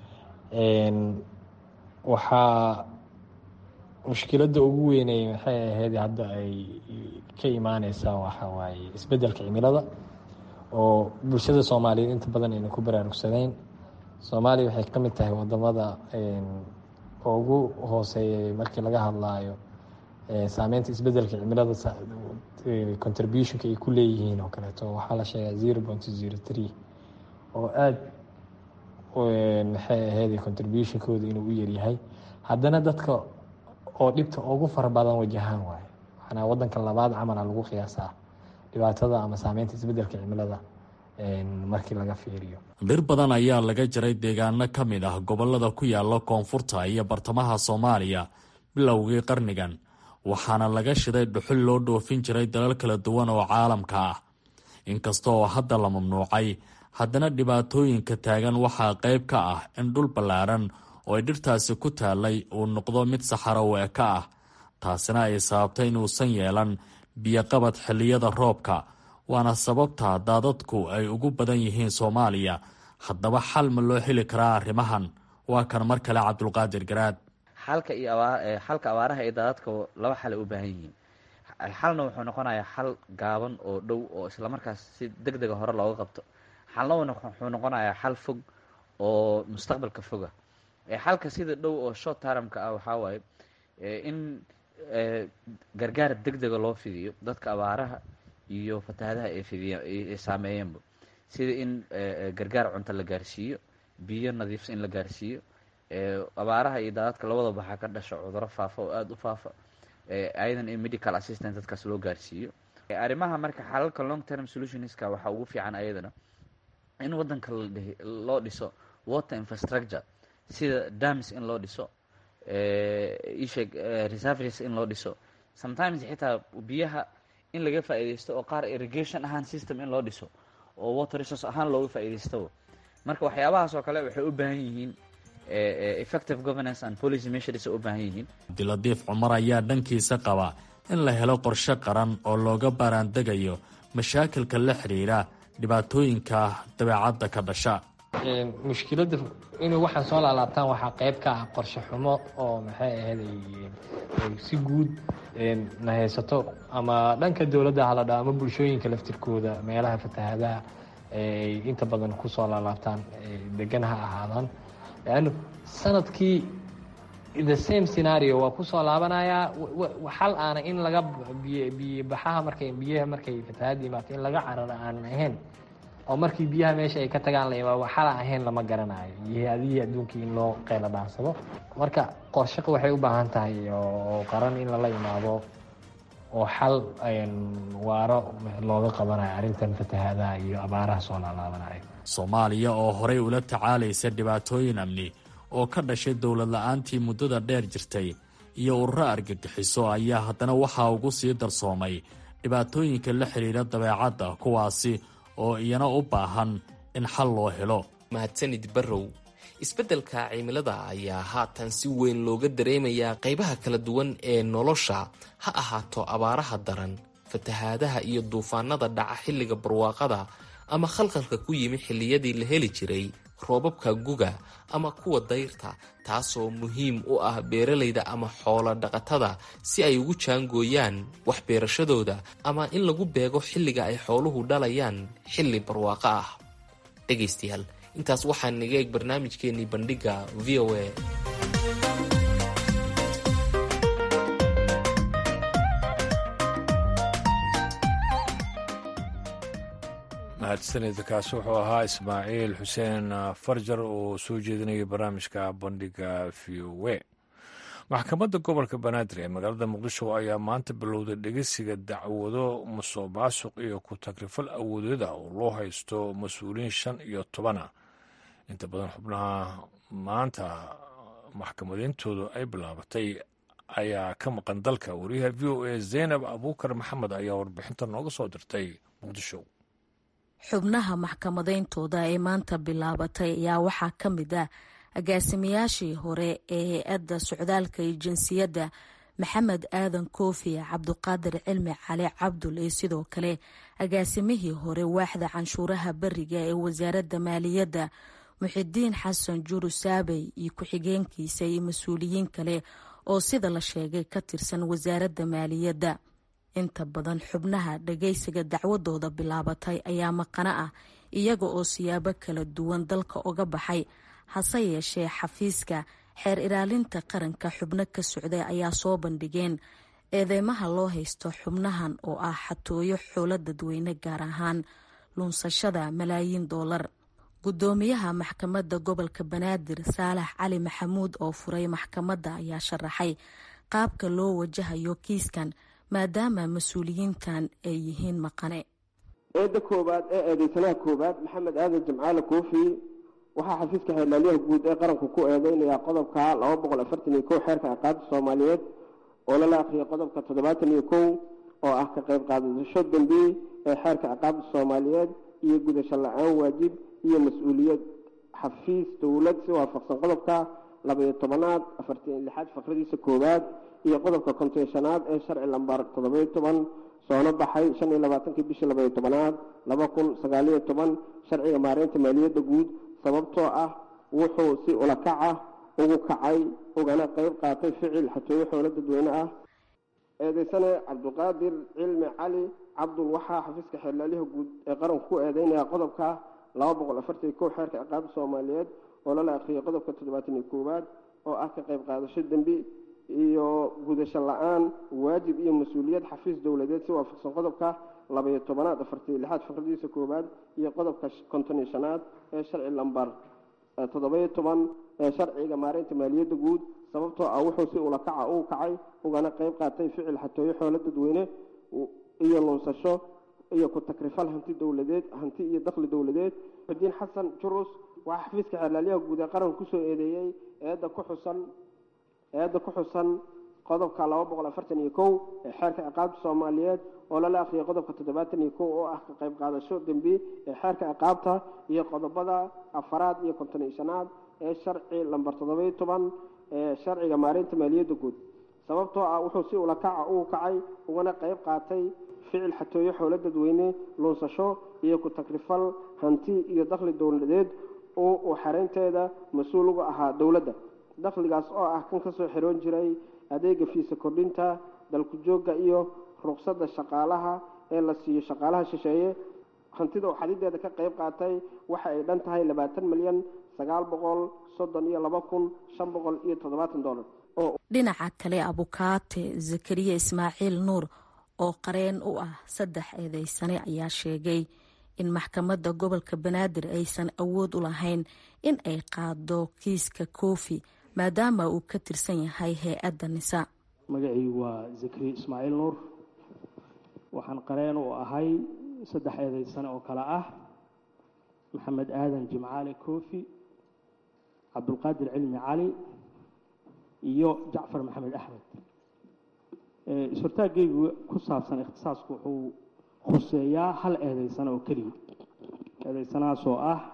Speaker 15: waxaa mushkiladda ugu weynay maxay ahayd hadda ay ka imaaneysaa waxa waaye isbeddelka cimilada oo bulshada soomaaliyeed inta badan ayna ku baraarugsanayn soomaaliya waxay ka mid tahay wadamada ugu hooseeyay markii laga hadlaayo saameynta isbeddelka cimilada contributionka ay ku leeyihiin oo kaleeto waxaa la sheegaa zero point zero three oo aada maxay ahayd contributionkooda inuu u yaryahay haddana dadka oo dhibta ugu fara badan wajahaan waayo manaa wadanka labaad camala lagu qiyaasaa dhibaatada ama saameynta isbedelka cimilada markii laga fiiriyo
Speaker 13: dhir badan ayaa laga jaray deegaano ka mid ah gobolada ku yaala koonfurta iyo bartamaha soomaaliya bilowgii qarnigan waxaana laga shiday dhuxul loo dhoofin jiray dalal kala duwan oo caalamka ah inkasta oo hadda la mamnuucay haddana dhibaatooyinka taagan waxaa qayb ka ah in dhul ballaaran oo ay dhirtaasi ku taallay uu noqdo mid saxaro weeka ah taasina ay sababtay inuusan yeelan biyoqabad xilliyada roobka waana sababta daadadku ay ugu badan yihiin soomaaliya haddaba xal ma loo heli karaa arrimahan waa kan mar kale cabdulqaadir garaad
Speaker 14: xalka iyo xalka abaaraha iyo daadadka laba xal ay u baahan yihiin xalna wuxuu noqonayaa xal gaaban oo dhow oo islamarkaas si deg dega hore looga qabto xalna wuxuu noqonayaa xal fog oo mustaqbalka foga xalka sida dhow oo short termka ah waxaa waaye in gargaar deg dega loo fidiyo dadka abaaraha iyo fatahaadaha ay fidiya ay saameeyeenba sida in gargaar cunto la gaarsiiyo biyo nadiifsa in la gaarsiiyo abaaraha iyo daadadka labadaba waxaa ka dhasha cuduro faafa oo aada u faafa ayadan in medical assistant dadkaas loo gaarsiiyo arrimaha marka xalalka long term solutionska waxaa ugu fiican ayadana in wadanka loo dhiso water infrastructure sida dams in loo dhiso isheeg reserveries in loo dhiso sometimes xitaa biyaha in laga faa'iidaysto oo qaar irrigation ahaan system in loo dhiso oo water resource ahaan looga faa'iidaysto marka waxyaabahaas oo kale waxay u baahan yihiin effective governance and policy measures u baahan yihiin
Speaker 13: abdiladiif cumar ayaa dhankiisa qaba in la helo qorshe qaran oo looga baaraandegayo mashaakilka la xidhiidha dhibaatooyinka dabeecadda ka dhasha
Speaker 15: mushkiladda inay waxaan soo laalaabtaan waxaa qayb ka ah qorshe xumo oo maxay ahayd si guud na haysato ama dhanka dowladda haladha ama bulshooyinka laftirkooda meelaha fatahaadaha ay inta badan kusoo laalaabtaan degan ha ahaadaan leanno sanadkii the same scenario waa kusoo laabanayaa xal aana in laga biyobaxaha markay biyaha markay fatahaada imaato in laga cararo aanan ahayn oo markii biyaha meesha ay ka tagaan la imaa xala ahayn lama garanayo iyo adihii adduunkii in loo qeyla dhaansado marka qorshaqa waxay u baahan tahay oo qaran in lala imaado oo xal waaro looga qabanayo arrintan fatahaadaha iyo abaaraha soo laalaabanayo
Speaker 13: soomaaliya oo horey ula tacaalaysa dhibaatooyin amni oo ka dhashay dowlad la-aantii muddada dheer jirtay iyo ururo argagixiso ayaa haddana waxaa ugu sii darsoomay dhibaatooyinka la xidhiidha dabeecadda kuwaasi oo iyana u baahan in xal loo helo
Speaker 10: mahadsanid barrow isbeddelka cimilada ayaa haatan si weyn looga dareemayaa qaybaha kala duwan ee nolosha ha ahaato abaaraha daran fatahaadaha iyo duufaanada dhaca xilliga barwaaqada ama khalkhalka ku yimi xilliyadii la heli jiray roobabka guga ama kuwa dayrta taasoo muhiim u ah beeralayda ama xoolo dhaqatada si ay ugu jaangooyaan wax beerashadooda ama in lagu beego xilliga ay xooluhu dhalayaan xilli barwaaqo ah dhegaystayaal intaas waxaa naga eeg barnaamijkeenii bandhigga v o a
Speaker 1: mahadsanid kaasi wuxuu ahaa ismaaciil xuseen farjar oo soo jeedinaya barnaamijka bandhiga v o a maxkamadda gobolka banaadir ee magaalada muqdisho ayaa maanta bilowday dhegeysiga dacwado musuq maasuq iyo ku tagrifal awoodyada oo loo haysto mas-uuliyiin shan iyo tobana inta badan xubnaha maanta maxkamadeyntoodu ay bilaabatay ayaa ka maqan dalka wariyaha v o a zaynab abuukar maxamed ayaa warbixinta nooga soo dirtay muqdisho
Speaker 16: xubnaha maxkamadeyntooda ee maanta bilaabatay ayaa waxaa ka mid ah agaasimayaashii hore ee hay-adda socdaalka iyo jinsiyadda maxamed aadan koofi cabduqaadir cilmi cali cabdul iyo sidoo kale agaasimihii hore waaxda canshuuraha beriga ee wasaaradda maaliyadda muxidiin xasan juru saabey iyo ku-xigeenkiisa iyo mas-uuliyiin kale oo sida la sheegay ka tirsan wasaaradda maaliyadda inta badan xubnaha dhageysiga dacwadooda bilaabatay ayaa maqano ah iyaga oo siyaabo kala duwan dalka uga baxay hase yeeshee xafiiska xeer ilaalinta qaranka xubno ka socday ayaa soo bandhigeen eedeymaha loo haysto xubnahan oo ah xatooyo xoolo dadweyne gaar ahaan luunsashada malaayiin doolar gudoomiyaha maxkamadda gobolka banaadir saalax cali maxamuud oo furay maxkamadda ayaa sharaxay qaabka loo wajahayo kiiskan maadaama mas-uuliyiintan ay yihiin maqane
Speaker 17: eedda koowaad ee eedeysanaha koowaad maxamed aadan jimcaale koofi waxaa xafiiska xeerlaaliyaha guud ee qaranku ku eedeynayaa qodobka laba boqol afartan iyo kow xeerka ciqaabta soomaaliyeed oo lala akhriyay qodobka toddobaatan iyo kow oo ah ka qayb qaadasho dembi ee xeerka ciqaabta soomaaliyeed iyo gudasho la-aan waajib iyo mas-uuliyad xafiis dowlad si waafaqsan qodobka labaiyo tobanaad afartan lixaad faqradiisa koowaad iyo qodobka konton shanaad ee sharci lambar toddobayo toban soona baxay shan iyo labaatankii bishii labaiyo tobanaad laba kun sagaaliyo toban sharciga maareynta maaliyadda guud sababtoo ah wuxuu si ulakac ah ugu kacay ugana qeyb qaatay ficil xatooyo xoolo dadweyne ah eedeysane cabdiqaadir cilmi cali cabdul waxaa xafiiska xeerlaaliha guud ee qaranku ku eedeynaya qodobka laba boqol afartan iyo kow xeerka ciqaabta soomaaliyeed oo lala akhriyay qodobka toddobaatan iyo koowaad oo ah ka qayb qaadasho dembi iyo gudasho la-aan waajib iyo mas-uuliyad xafiis dowladeed si waafaqsan qodobka labaiyo tobanaad afartan iyo lixaad faqradiisa koowaad iyo qodobka konton iyo shanaad ee sharci lambar toddobayo toban ee sharciga maareynta maaliyadda guud sababtoo ah wuxuu si ulakaca uu kacay ugana qeyb qaatay ficil xatooyo xoolo dadweyne iyo lunsasho iyo ku takrifal hanti dowladeed hanti iyo dakhli dowladeed xudiin xasan jurus waxaa xafiiska xeerlaaliyaha guud ee qaranka kusoo eedeeyey eedda ku xusan eedda ku xusan qodobka laba boqol afartan iyo kow ee xeerka ciqaabta soomaaliyeed oo lala akhriyay qodobka toddobaatan iyo kow oo ah ka qayb qaadasho dembi ee xeerka ciqaabta iyo qodobada afaraad iyo konton iyo shanaad ee sharci lambar toddobayo toban ee sharciga maareynta maaliyadda guud sababtoo ah wuxuu si ulakaca uu kacay ugana qayb qaatay ficil xatooyo xoolo dadweyne luunsasho iyo ku takrifal hanti iyo dakhli dowladeed oo uu xareynteeda mas-uul uga ahaa dowladda dakhligaas oo ah kan kasoo xiroon jiray adeega fiisa kordhinta dalku joogga iyo ruqsadda shaqaalaha ee la siiyo shaqaalaha shisheeye hantida uu xadideeda ka qayb qaatay waxa ay dhan tahay labaatan milyan sagaal boqol soddon iyo laba kun shan boqol iyo toddobaatan dollar
Speaker 16: dhinaca kale abukaate zakariya ismaaciil nuur oo qareen u ah saddex eedeysane ayaa sheegay in maxkamadda gobolka banaadir aysan awood u lahayn in ay qaado kiiska koofi maadaama uu ka tirsan yahay hay-adda nisa
Speaker 18: magacii waa zakariya ismaaciil nuur waxaan qareen u ahay saddex eedeysane oo kale ah maxamed aadan jimcaale koofi cabdulqaadir cilmi cali iyo jacfar maxamed axmed is-hortaaggaygu ku saabsan ikhtisaasku wuxuu khuseeyaa hal eedeysane oo keliya eedeysanahaas oo ah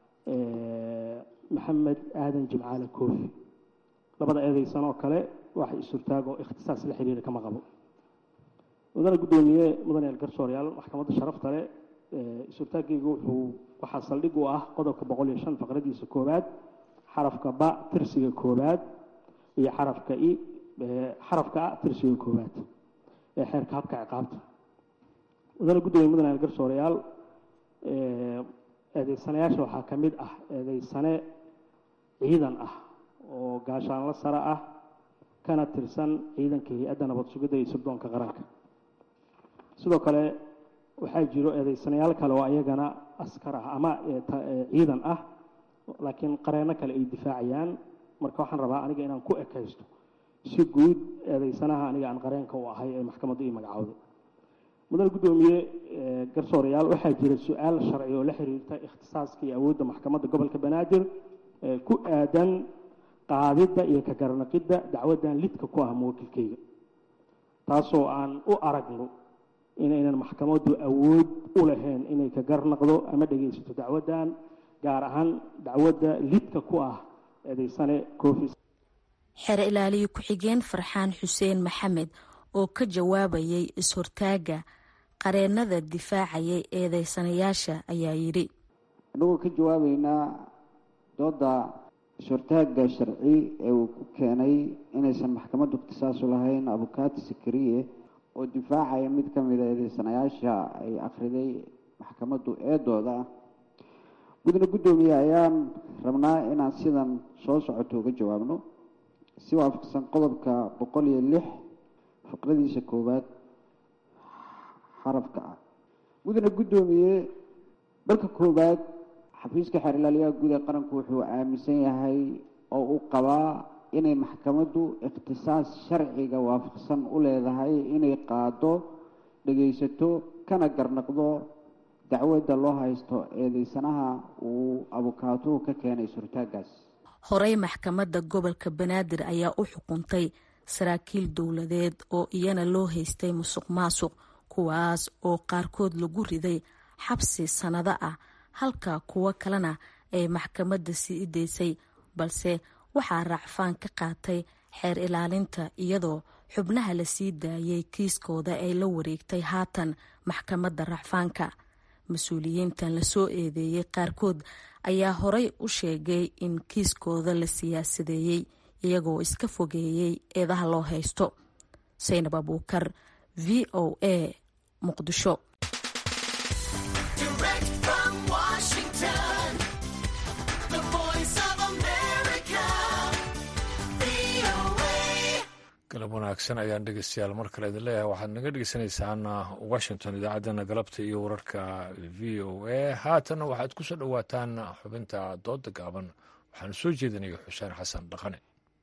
Speaker 18: maxamed aadan jimcaale koofi labada eedeysan oo kale wax is-hortaag oo ikhtisaas la xiriira kama qabo mudane guddoomiye mudane elgarsooryaal maxkamadda sharafta leh is-hortaaggaygu wuxuu waxaa saldhig u ah qodobka boqol iyo shan faqradiisa koowaad xarafka ba tirsiga koowaad iyo xarafka i xarafka a tirsiga koowaad ee xeerka habka ciqaabta mudane guddoomiye mudane elgarsoorayaal eedeysanayaasha waxaa ka mid ah eedeysane ciidan ah oo gaashaanlo sare ah kana tirsan ciidanka hay-adda nabad sugidda iyo sirdoonka qaranka sidoo kale waxaa jiro eedeysanayaal kale oo ayagana askar ah ama ciidan ah laakiin qareenno kale ay difaacayaan marka waxaan rabaa aniga inaan ku ekaysto si guud eedeysanaha aniga aan qareenka u ahay ee maxkamaddu ii magacowday mudane guddoomiye garsoorayaal waxaa jira su-aal sharci oo la xiriirta ikhtisaaska iyo awoodda maxkamadda gobolka banaadir ku aadan qaadidda iyo ka garanaqidda dacwaddan lidka ku ah muwakilkeyga taasoo aan u aragno inaynan maxkamaddu awood u lahayn inay ka garnaqdo ama dhegaysato dacwaddan gaar ahaan dacwadda lidka ku ah eedeysane coofis
Speaker 16: xeer ilaaliye ku-xigeen farxaan xuseen maxamed oo ka jawaabayay is-hortaagga qareennada difaacayay eedeysanayaasha ayaa yidhi
Speaker 19: annagoo ka jawaabeynaa dooda is-hortaagga sharci ee uu ku keenay inaysan maxkamaddu ikhtisaasu lahayn abukaati sakariye oo difaacaya mid ka mida eedeysanayaasha ay akhriday maxkamaddu eedooda gudna guddoomiye ayaan rabnaa inaan sidan soo socoto uga jawaabno si waafaqsan qodobka boqol iyo lix faqradiisa koowaad xarafka ah gudna guddoomiye marka koowaad xafiiska xeerlaaliyaha guud ee qaranku wuxuu aaminsan yahay oo uu qabaa inay maxkamaddu ikhtisaas sharciga waafaqsan u leedahay inay qaado dhegaysato kana garnaqdo dacwadda loo haysto eedeysanaha uu abukaatuhu ka keenay surtaagaas
Speaker 16: horey maxkamadda gobolka banaadir ayaa u xukuntay saraakiil dowladeed oo iyana loo haystay musuq maasuq kuwaas oo qaarkood lagu riday xabsi sannado ah halka kuwo kalena ay maxkamadda sii daysay balse waxaa raacfaan ka qaatay xeer ilaalinta iyadoo xubnaha la sii daayay kiiskooda ay la wareegtay haatan maxkamadda racfaanka mas-uuliyiintan lasoo eedeeyey qaarkood ayaa horey u sheegay in kiiskooda la siyaasadeeyey iyagoo iska fogeeyey eedaha loo haysto saynab abuukar v o a muqdisho
Speaker 1: galab wanaagsan ayaan dhegeystayaal mar kale idin leeyahay waxaad naga dhegeysanaysaan washington idaacaddana galabta iyo wararka v o a haatanna waxaad ku soo dhowaataan xubinta dooda gaaban waxaanu soo jeedinaya xuseen xasan dhaqane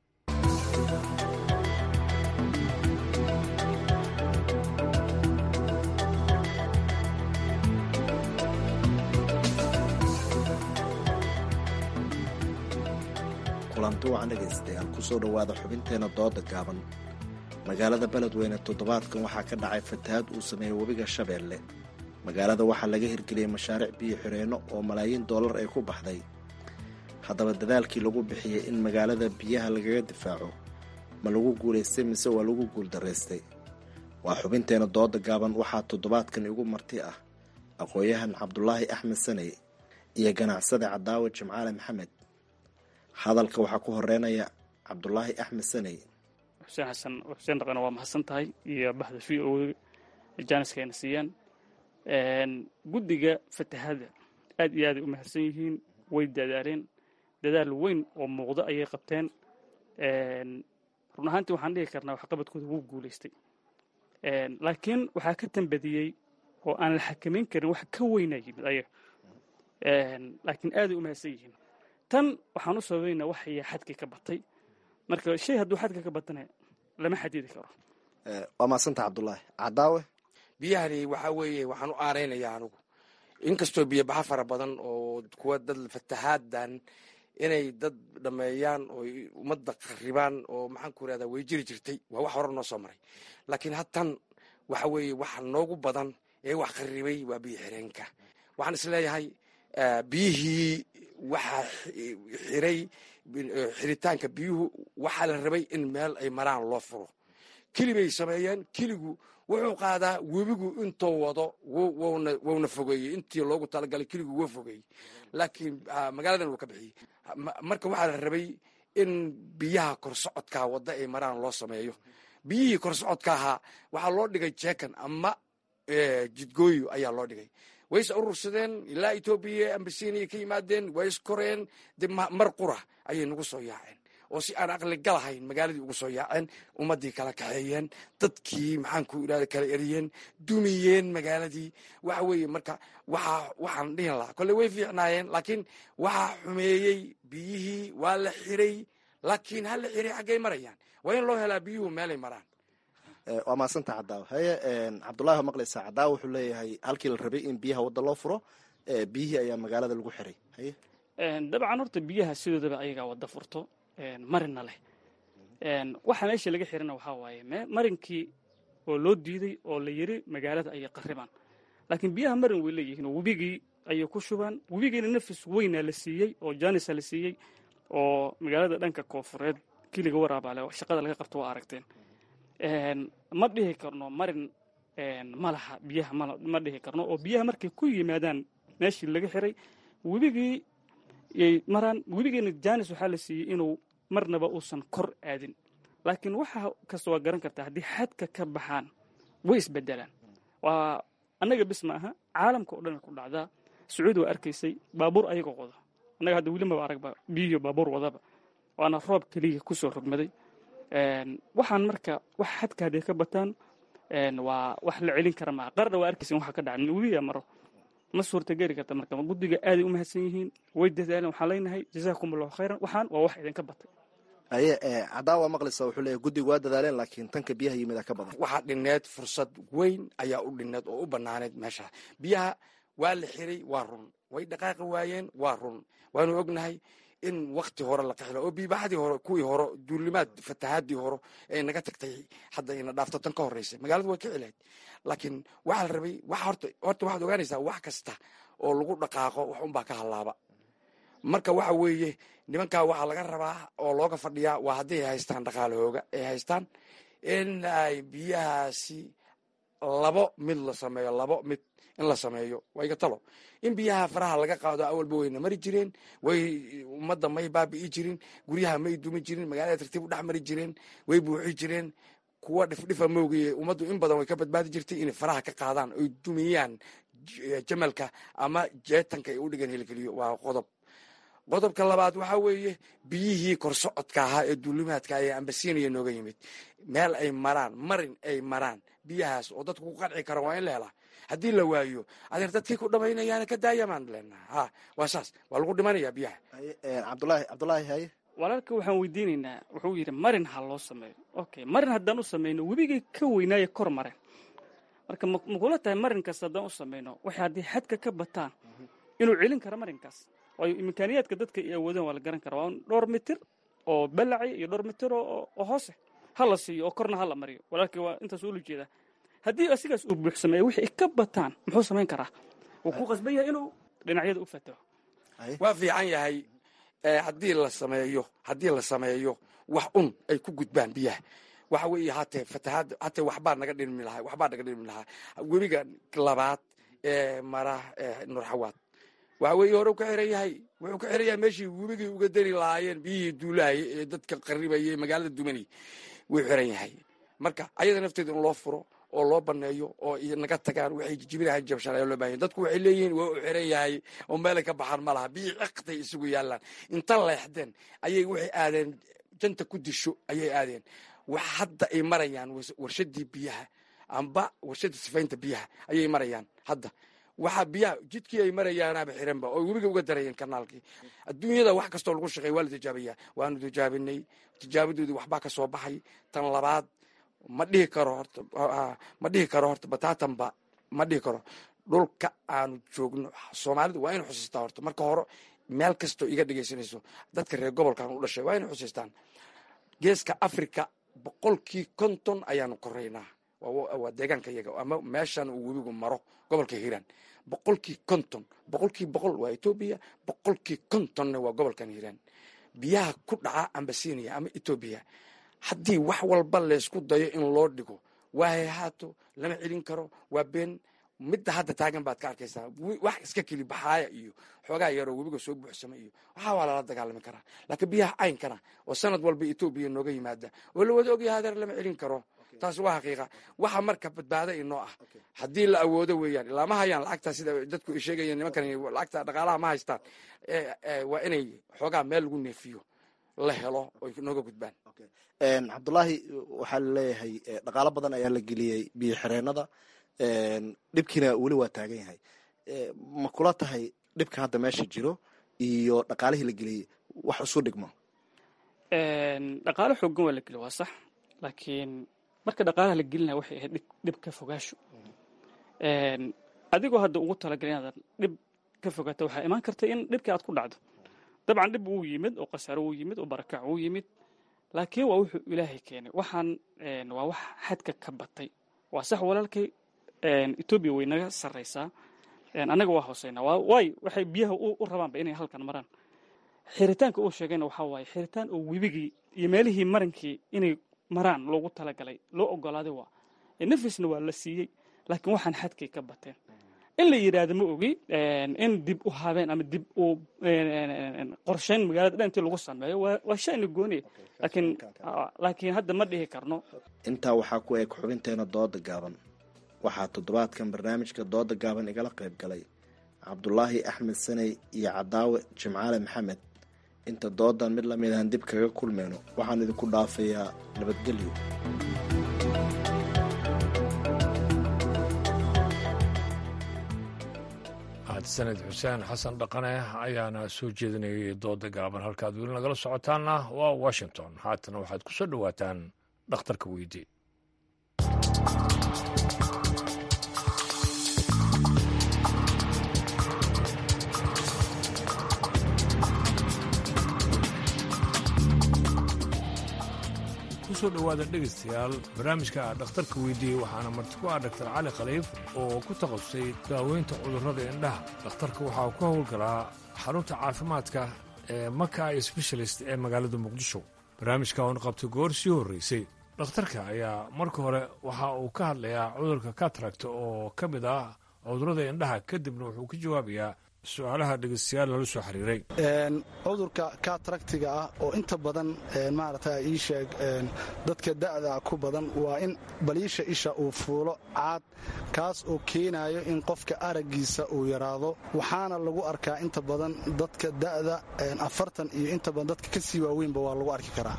Speaker 9: kulanti wacan dhegaystayaal kusoo dhowaada xubinteena dooda gaaban magaalada beledweyne toddobaadkan waxaa ka dhacay fatahaad uu sameeyey webiga shabeelle magaalada waxaa laga hirgeliyey mashaariic biyo xireenno oo malaayiin dollar ay ku baxday haddaba dadaalkii lagu bixiyey in magaalada biyaha lagaga difaaco ma lagu guulaystay mise waa lagu guuldaraystay waa xubinteena dooda gaaban waxaa toddobaadkan igu marti ah aqoon-yahan cabdulaahi axmed saney iyo ganacsade cadaawe jimcaale maxamed hadalka waxaa ku horeynaya cabdulaahi axmed saney
Speaker 20: xuseen xasan xuseen dhaqane waa mahadsan tahay iyo baxda v o jaaniska ayna siiyaan guddiga fatahada aad iyo aaday u mahadsan yihiin way dadaaleen dadaal weyn oo muuqda ayay qabteen run ahaantii waxaan dhihi karnaa waxqabadkooda wuu guulaystay laakiin waxaa ka tambadiyey oo aan la xakamayn karin wax ka weynaa yimid ayaga laakiin aaday u mahadsan yihiin tan waxaan u sababaynaa waxaya xadkii ka batay marka shay hadduu xadka ka batana lama xadidi karo
Speaker 9: waa maasanta cabdulaahi cadaawe
Speaker 21: biyahani waxaa weeye waxaan u aaraynayaa anugu inkastoo biyobaxa fara badan oo kuwa dad fatahaaddan inay dad dhameeyaan oo ummadda qaribaan oo maxaan ku irahdaa way jiri jirtay waa wax hore noo soo maray laakiin hadtan waxa weeye waxa noogu badan ee wax qaribay waa biyo xireenka waxaan is leeyahay biyihii waxaa xiray xiritaanka biyuhu waxaa la rabay in meel ay maraan loo furo keli bay sameeyeen keligu wuxuu qaadaa webigu intuu wado wuna fogeeyey intii loogu talagalay keligu wuu fogeeyey laakiin magaaladan wuu ka bixiyey marka waxaa la rabay in biyaha korsocodkaa wadda ay maraan loo sameeyo biyihii korsocodka ahaa waxaa loo dhigay jeekan ama jidgooyo ayaa loo dhigay way is urursadeen ilaa etoobiya ambasiiniya ka yimaadeen way iskoreen de mar qura ayay nagu soo yaaceen oo si aan aqli galahayn magaaladii ugu soo yaaceen ummaddii kala kaxeeyeen dadkii maxaanku irahda kala eriyeen dumiyeen magaaladii waxa weeye marka waxa waxaan dhihin lahaa kolle way fiicnaayeen laakiin waxaa xumeeyey biyihii waa la xiray laakiin ha la xiray xaggay marayaan waa in loo helaa biyuhu meelay maraan
Speaker 9: waa maasanta cadaawe haye cabdulahi waa maqlaysaa cadaawe wuxuu leeyahay halkii la rabay in biyaha wadda loo furo biyihii ayaa magaalada lagu xiray haye
Speaker 20: dabcan horta biyaha sidoodaba ayagaa wadda furto marina leh waxa meesha laga xirana waxaa waaye marinkii oo loo diiday oo la yiri magaalada ayay qaribaan laakiin biyaha marin way leeyihiin oo webigii ayay ku shubaan webigiina nafis weynaa la siiyey oo janisa la siiyey oo magaalada dhanka koofureed kiliga waraabaale shaqada laga qabto waa aragteen ma dhihi karno marin malaha biyaha ma dhihi karno oo biyaha markay ku yimaadaan meeshii laga xiray webigii yay maraan webigiina janis waxaa la siiyey inuu marnaba uusan kor aadin laakiin waxa kasta waa garan kartaa haddii xadka ka baxaan way isbedelaan waa annaga bis ma aha caalamka oo dhan ku dhacdaa sacuudi waa arkaysay baabuur ayagoo wada annaga hadda weli maba aragba biyiyo baabuur wadaba waana roob keliya kusoo rogmaday waxaan marka wax xadka hadday ka bataan waa wax la celin kara maa qarna waa arkaysin waxa ka dhaca webiga maro ma suurtageli karta marka guddiga aaday u mahadsan yihiin way dadaaleen waxaan leenahay jazaakum allahu khayran waxaan waa wax idinka batay
Speaker 9: aye caddaa waa maqlaysa wuxuu leeyahy guddigu waa dadaaleen laakiin tanka biyaha yimid ka badan
Speaker 21: waxaa dhineed fursad weyn ayaa u dhineed oo u banaaneed meesha biyaha waa la xiray waa run way dhaqaaqi waayeen waa run waanu ognahay in wakti hore la qaxilo oo biibaxadii hore kuwii hore duulimaad fatahaadii hore ee naga tagtay hadda ina dhaafto tan ka horreysay magaaladu way ka cilayd laakiin waxaa la rabay wax horta horta waxaad ogaanaysaa wax kasta oo lagu dhaqaaqo wax unbaa ka hallaaba marka waxa weeye nimankaa waxaa laga rabaa oo looga fadhiyaa waa hadday haystaan dhaqaalahooga ay haystaan in ay biyahaasi labo mid la sameeyo labo mid in la sameeyo waa iga talo in biyaha faraha laga qaado awalba wayna mari jireen way ummadda may baabi'i jirin guryaha may dumi jirin magaalada tartiib u dhex mari jireen way buuxi jireen kuwa dhifdhifa moogaye ummaddu in badan way ka badbaadi jirtay inay faraha ka qaadaan oy dumiyaan jamalka ama jeetanka ay u dhigan helikeliyo waa qodob qodobka labaad waxaa weeye biyihii korsocodka ahaa ee duulimaadka ee ambasiiniya nooga yimid meel ay maraan marin ay maraan biyahaas oo dadku ku qanci kara waa in la helaa haddii la waayo adeer dadkii ku dhamaynayaana ka daayamaan leenaha ha waa saas waa lagu dhimanayaa biyaha
Speaker 9: cabdulaahi cabdulaahi haye
Speaker 20: walaalka waxaan weydiinaynaa wuxuu yidhi marin ha loo sameeyo okay marin haddaan u samayno webigii ka weynaaye kor mareen marka makula tahay marin kasta haddaan u samayno waxay haddii xadka ka bataan inuu celin karo marinkaas waayo imkaaniyaadka dadka ay awoodeen waa la garan kara waa dhowr mitir oo balaci iyo dhowr mitir oo hoose ha la siiyo oo korna ha la mariyo walaalkii waa intaas ula jeedaa haddii asigaas uu buuxsameeya wixii ka bataan muxuu samayn karaa wuu ku qasban yahay inuu dhinacyada u fataho
Speaker 21: waa fiican yahay haddii la sameeyo haddii la sameeyo wax un ay ku gudbaan biyaha waxa weeye hatee fatahaad hatee waxbaa naga dhimi lahaa waxbaa naga dhimi lahaa webiga labaad ee mara nurxawaad waxa weeye hore u ka xiran yahay wuxuu ka xiran yahay meeshii webigii uga dari lahaayeen biyihii duulaayay ee dadka qaribayay magaalada dumanay wuu xiran yahay marka ayada nafteeda in loo furo oo loo baneeyo oo naga tagaan waxay jijibinahan jabshanaya loo bahanya dadku waxay leeyihiin waa u xiran yahay oo meelay ka baxaan ma laha biyii ciqtay isugu yaallaan inta leexdeen ayay waxay aadeen janta ku disho ayay aadeen wax hadda ay marayaan warshadii biyaha amba warshadii sifaynta biyaha ayay marayaan hadda waxaa biyaha jidkii ay marayaanaaba xiranba oo webiga uga darayeen kanaalkii adduunyada wax kastoo lagu shaqeey waa la tijaabiyaa waanu tijaabinay tijaabadoodii waxbaa ka soo baxay tan labaad ma dhihi karo horta ma dhihi karo horta bataatanba ma dhihi karo dhulka aanu joogno soomaalidu waa inu xusiistaa horta marka hore meel kastoo iga dhegaysanayso dadka reer gobolkan u dhashay waa inu xusiistaan geeska africa boqolkii konton ayaanu koraynaa waa deegaanka iyaga ama meeshan uu webigu maro gobolka hiiraan boqolkii konton boqolkii boqol waa etoobiya boqolkii kontonna waa gobolkan hiiraan biyaha ku dhaca ambasinia ama etoobiya haddii wax walba laysku dayo in loo dhigo waa hayhaato lama celin karo waa been midda hadda taagan baad ka arkaysaa wax iska keli baxaaya iyo xoogaa yaroo webiga soo buuxsama iyo waxaa waa lala dagaalami karaa laakiin biyaha caynkana oo sanad walba etoobiya nooga yimaada oo la wada ogyahay hadeer lama celin karo taas waa xaqiiqa waxa marka badbaada inoo ah haddii la awoodo weeyaan ilaa ma hayaan lacagta sida dadku ay sheegayeen nimankan lacagta dhaqaalaha ma haystaan waa inay xoogaa meel lagu neefiyo la helo oy nooga gudbaan
Speaker 9: cabdulaahi waxaa laleeyahay dhaqaalo badan ayaa la geliyey biyo xireenada dhibkiina weli waa taagan yahay ma kula tahay dhibka hadda meesha jiro iyo dhaqaalihii la geliyey wax isu dhigmo
Speaker 20: dhaqaalo xoogan waa la geliy waa sax laakiin marka dhaqaalaha la gelinaya waxay ahayd dhib ka fogaasho adigoo hadda ugu talagalay inaadan dhib ka fogaato waxaa imaan karta in dhibkii aad ku dhacdo dabcan dhib wuu yimid oo khasaaro wuu yimid oo barakac wuu yimid laakiin waa wuxuu ilaahay keenay waxaan waa wax xadka ka batay waa sax walaalkay etoobiya way naga sarraysaa annaga waa hooseynaa waayo waxay biyaha u rabaanba inay halkan maraan xiritaanka uu sheegayna waxaa waaye xiritaan oo webigii iyo meelihii marankii inay maraan loogu talagalay loo ogolaaday waa nafisna waa la siiyey laakiin waxaan xadkay ka bateen in la yidhaahdo ma ogi in dib u habeen ama dib u qorshayn magaalada dhan intii lagu sameeyo waa shani gooniya laakiin laakiin hadda ma dhihi karno
Speaker 9: intaa waxaa ku eg xubinteena dooda gaaban waxaa toddobaadkan barnaamijka dooda gaaban igala qayb galay cabdulaahi axmed saney iyo cadaawe jimcaale maxamed inta doodan mid lamid ahan dib kaga kulmeyno waxaan idinku dhaafayaa nabadgelyo
Speaker 1: mahadsaned xuseen xasan dhaqane ayaana soo jeedinayay dooda gaaban halkaad weli nagala socotaanna waa washington haatana waxaad ku soo dhowaataan dhakhtarka weydii kusoo dhowaada dhegaystayaal barnaamijka dhakhtarka weydiiyey waxaana marti ku ah dhaktar cali khaliif oo ku takhasusay daaweynta cudurrada indhaha dhakhtarka waxaa ka howlgalaa xarunta caafimaadka ee maka sbeshalist ee magaalada muqdisho barnaamijka oon qabtay goor sii horraysay dhakhtarka ayaa marka hore waxa uu ka hadlayaa cudurka kataragta oo ka mid ah cudurrada indhaha kadibna wuxuu ka jawaabayaa su-aalaha dhegeystayaal lala soo xiriiray
Speaker 4: cudurka kataractiga ah oo inta badan maarata ii sheeg dadka da'da ku badan waa in baliisha isha uu fuulo caad kaas oo keenayo in qofka araggiisa uu yaraado waxaana lagu arkaa inta badan dadka da'da afartan iyo inta badan dadka ka sii waaweynba waa lagu arki karaa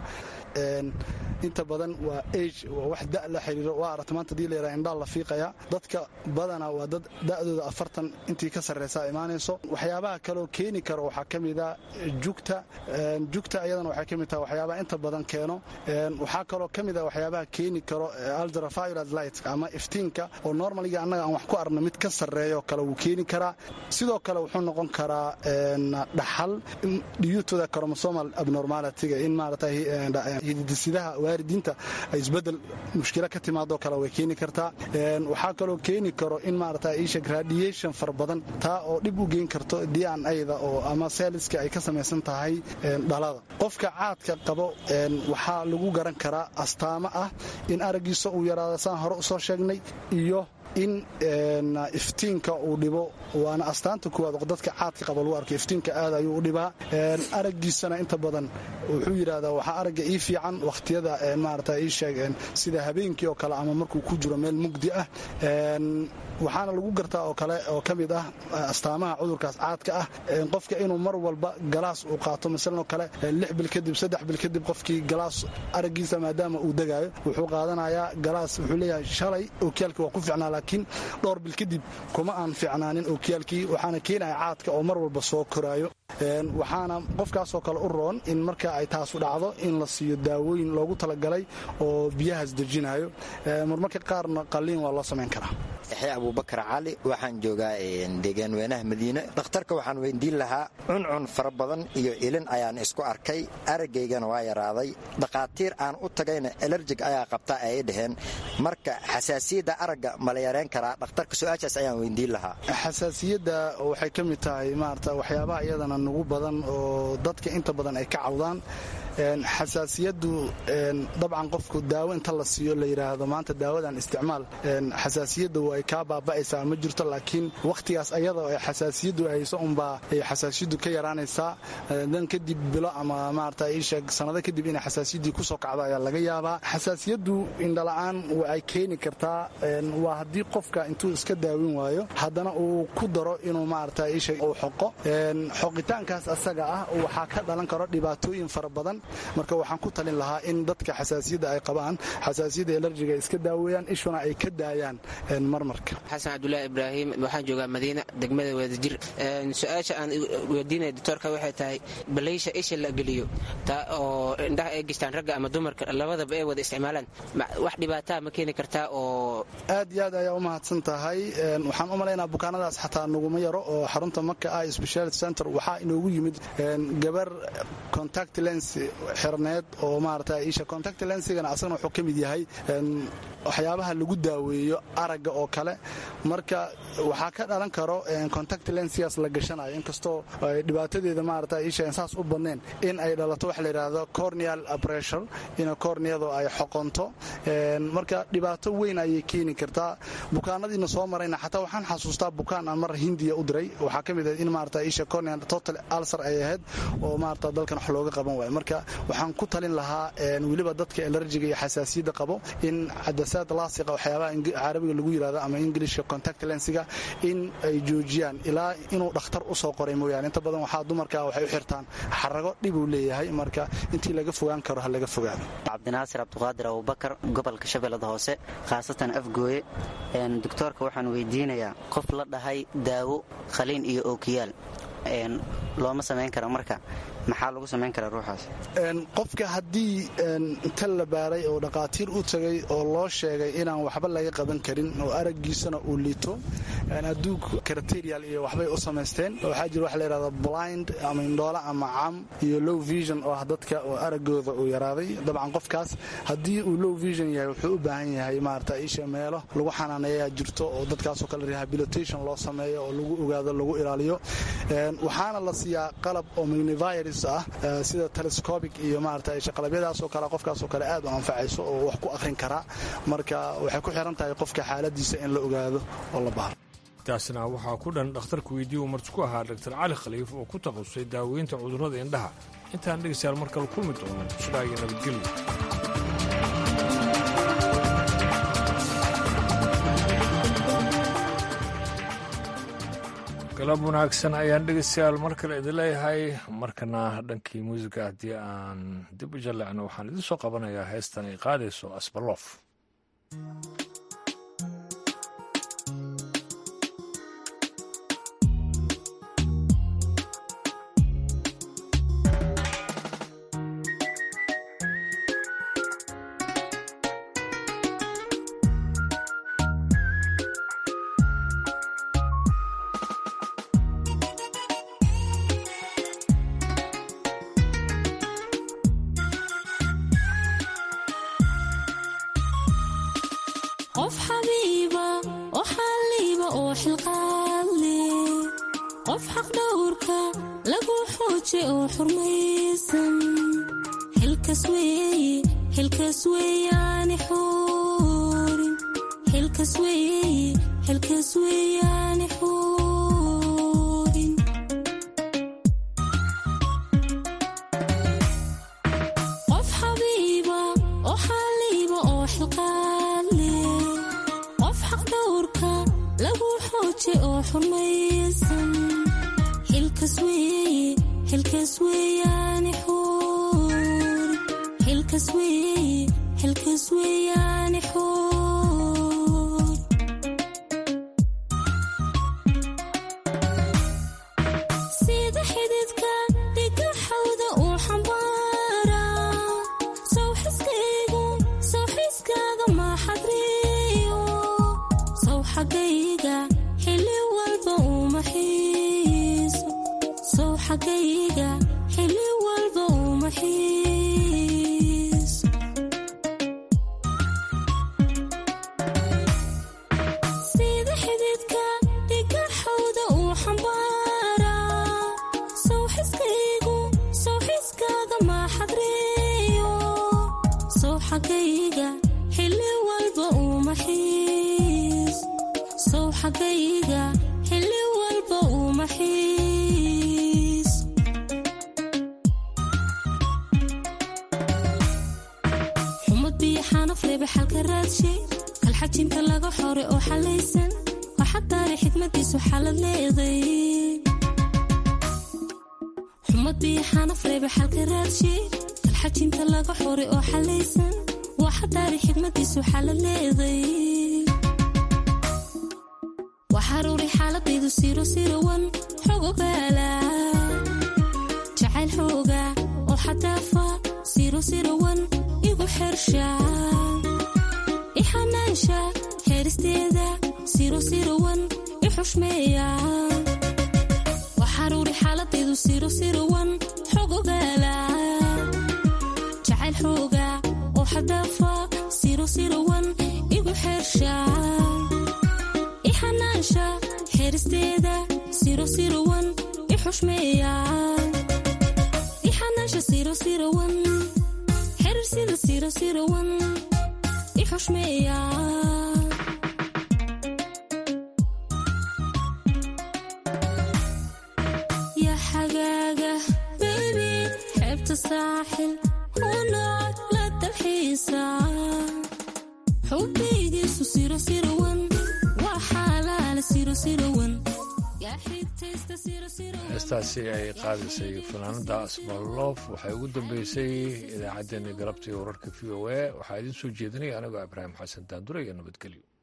Speaker 4: inta badan waa age waa wax da la xiriiro waa aragta maanta hadii la yaraha indhaa la fiiqaya dadka badana waa dad da'dooda afartan intii ka sarraysaa imaanayso waxyaabaha kaloo keeni karo waxaa ka mida jugta jugta ayadana waxay ka mid tahay waxyaabaha inta badan keeno waxaa kaloo ka mid ah waxyaabaha keeni karo ultraviolet light ama iftiinka oo normaliga annaga aan wax ku arno mid ka sarreeyo kale wuu keeni karaa sidoo kale wuxuu noqon karaa dhaxal dhiyuutoda chromosomal abnormalityga in maarata hididisidaha waaridiinta ay isbedel mushkilo ka timaadoo kale way keeni kartaa waxaa kaloo keeni karo in maarata isheg radiation fara badan taa oo dhib u geyn karto dnada oo ama seeliska ay ka samaysan tahay dhalada qofka caadka qabo waxaa lagu garan karaa astaamo ah in araggiisa uu yaraado saan hore usoo sheegnay iyo in iftiinka uu dhibo waana astaanta kuwaad dadka caadka qaba lagu arko iftiinka aad ayuu u dhibaa araggiisana inta badan wuxuu yidhahdaa waxaa aragga ii fiican wakhtiyada maarata ii sheeg sida habeenkii oo kale ama markuu ku jiro meel mugdi ah waxaana lagu gartaa oo kale oo ka mid ah astaamaha cudurkaas caadka ah qofka inuu mar walba galaas uu qaato masalan oo kale lix bil kadib saddex bil kadib qofkii galaas araggiisa maadaama uu degaayo wuxuu qaadanayaa galaas wuxuu leeyahay shalay ookiyaalkii waa ku ficnaa laakiin dhowr bil kadib kuma aan ficnaanin ookiyaalkii waxaana keenaya caadka oo mar walba soo koraayo waxaana qofkaasoo kale u roon in marka ay taasu dhacdo in la siiyo daawooyin loogu talagalay oo biyahaas dejinayo marmarka qaarna qalliin waa loo samayn karaa
Speaker 22: yaxya abuubakar cali waxaan joogaa deegaan weynaha madiine dhakhtarka waxaan weydiin lahaa cuncun fara badan iyo ilin ayaan isku arkay aragaygana waa yaraaday dhakhaatiir aan u tagayna elerjig ayaa qabta ay dhaheen marka xasaasiyadda aragga ma la yareen karaa dhakhtarka su-aashaas ayaan weydiin lahaa
Speaker 4: xasaasiyadda waxay ka mid tahay maarata waxyaabaha iyadana nugu badan oo dadka inta badan ay ka cawdaan xasaasiyaddu dabcan qofku daawo inta la siiyo la yidhaahdo maanta daawadan isticmaal xasaasiyadda way kaa baaba'aysaa ma jirto laakiin wakhtigaas ayadoo ay xasaasiyaddu hayso unbaa ay xasaasiyaddu ka yaraanaysaa dan kadib bilo ama maarata iisheeg sannado kadib inay xasaasiyaddii kusoo kacdo ayaa laga yaabaa xasaasiyaddu indhala'aan ay keeni kartaa waa haddii qofka intuu iska daawin waayo haddana uu ku daro inuu maarata iisheeg uu xoqo xoqitaankaas asaga ah waxaa ka dhalan karo dhibaatooyin fara badan marka waxaan ku talin lahaa in dadka xasaasiyadda ay qabaan xasaasiyadda elerjiga ay iska daaweeyaan ishuna ay ka daayaan marmarka
Speaker 23: xasan cabdulaahi ibraahim waxaan joogaa madiina degmada wadajir su-aasha aan weydiinaya doctoorka waxay tahay balaysha isha la geliyo taa oo indhaha ay gishtaan ragga ama dumarka labadaba ay wada isticmaalaan wax dhibaataa ma keeni kartaa oo
Speaker 4: aad iyo aad ayaa u mahadsan tahay waxaan u malaynaa bukaanadaas xataa naguma yaro oo xarunta maka ah speciality center waxaa inoogu yimid gabar contact lens xirneed oo maarata isha contact lensigana asagana wuxuu ka mid yahay waxyaabaha lagu daaweeyo aragga oo kale marka waxaa ka dhalan karo contact lensigaas la gashanayo inkastoo dhibaatadeeda maarata isha saas u badneen in ay dhalato waxa la yidhaahdo corneal pressure in corneadu ay xoqonto marka dhibaato weyn ayay keeni kartaa bukaanadiina soo marayna xataa waxaan xasuustaa bukaan aan mar hindiya u diray waxaa ka mid ahayd in maarata isha corneal total ulcer ay ahayd oo maarata dalkan wax looga qaban waayo marka waxaan ku talin lahaa weliba dadka elerjiga iyo xasaasiyadda qabo in cadasaad laasiqa waxyaabaha carabiga lagu yirahdo ama ingilishka contact lensiga in ay joojiyaan ilaa inuu dhakhtar usoo qoray mooyaane inta badan waxaa dumarka waxay u xirtaan xarago dhib uu leeyahay marka intii laga fogaan karo ha laga fogaado
Speaker 5: cabdinaasir cabduqaadir abubakar gobolka shabeellada hoose khaasatan afgooye doctoorka waxaan weydiinayaa qof la dhahay daawo khaliin iyo ookiyaal looma samayn kara marka maxaa lagu samayn karaa ruuxaas
Speaker 4: qofka haddii inta la baaray oo dhaqaatiir u tagay oo loo sheegay inaan waxba laga qaban karin oo araggiisana uu liito adduug karaterial iyo waxbay u samaysteen waxaa jira waxa layidhahda blind ama indhoola ama cam iyo low vision oo ah dadka oo araggooda uu yaraaday dabcan qofkaas haddii uu low vision yahay wuxuu u baahan yahay maarata isha meelo lagu xanaaneeyaa jirto oo dadkaasoo kale rehabilitation loo sameeyo oo lagu ogaado lagu ilaaliyo waxaana la siiyaa qalab oo magnivirus ah sida telescobic iyo maarata qalabiyadaasoo kale qofkaasoo kale aad u anfacayso oo wax ku akhrin karaa marka waxay ku xiran tahay qofka xaaladiisa in la ogaado oo la baaro
Speaker 1: taasna waxaa ku dhan dhakhtarka weydiiye uu marti ku ahaa dr cali khaliif oo ku takhasusay daaweynta cudurrada indhaha intaan dhegaystayaal mar kale kulmi doono sidaa iyo nabadgelyo galab wanaagsan ayaan dhegaystayaal mar kale idin leeyahay markana dhankii muusiga haddii aan dib u jallecno waxaan idin soo qabanayaa heestan ay qaadayso asbaloof
Speaker 6: qof xabiiba oo xalliiba oo xilqaadle qof xaqdhowrka lagu xooje oo xurmaysan xilkas weeye xilkas weeyaani xuurin xilkas weeye xilkas weeyaani xuurin qof xabiiba oo xalliiba oo xilqaadle qof xaqdhowrka lagu xooje oo xurmaysan xilkas weeye xilkas weeyaani xuurin xilkas weeye xilkas weeyaani xuur sida xididka dhiga xawda uu xambaara sow xiskaygu sow xiskaaga maaxadriyo sow xaggayga xilli walba uma xiiso sow xaggayga xilli walba uma xiiso sida xididka dhiga xawda uu xambaara sow xiskaygu sow xiskaaga maaxadriyo sow xaggayga xilli walba uma xiis sow xaggayga xilli walba uma xiis xumad biyo xanaf reeba xalka raadshe kalxajinta laga xore oo xalaysan waxadaari xikmadiisu xalad leeday xumad biyo xanaf reeba xalka raadshe kalxajinta laga xore oo xalaysan waxadaari xikmadiisu xalad leeday waxaruuri xaaladaydu siro sirawan xogogaala jacayl xooga oo xadaafa siro sirawan igu xersha ixanaansha heeristeeda siro sirawan i xushmeeya waxaruuri xaaladaydu siro sirawan xogogaala jacayl xooga oo xadaafa siro sirawan igu xersha ixanaansha xeeristeeda siro sirawan i xushmeeya ixanaansha siro sirawan xerirsida siro sirawan i xushmeeya yaa xagaaga baybi xeebta saaxil unaad la dalxiisa xubbigiisu sirosirawan waa xaalaala sirosirawan
Speaker 1: heestaasi ay qaadisay fanaanada asmaloof waxay ugu dambeysay idaacaddeenii galabtii wararka v o a waxaa idiin soo jeedinaya anigoo ibraahim xasan daandure iyo nabadgelyo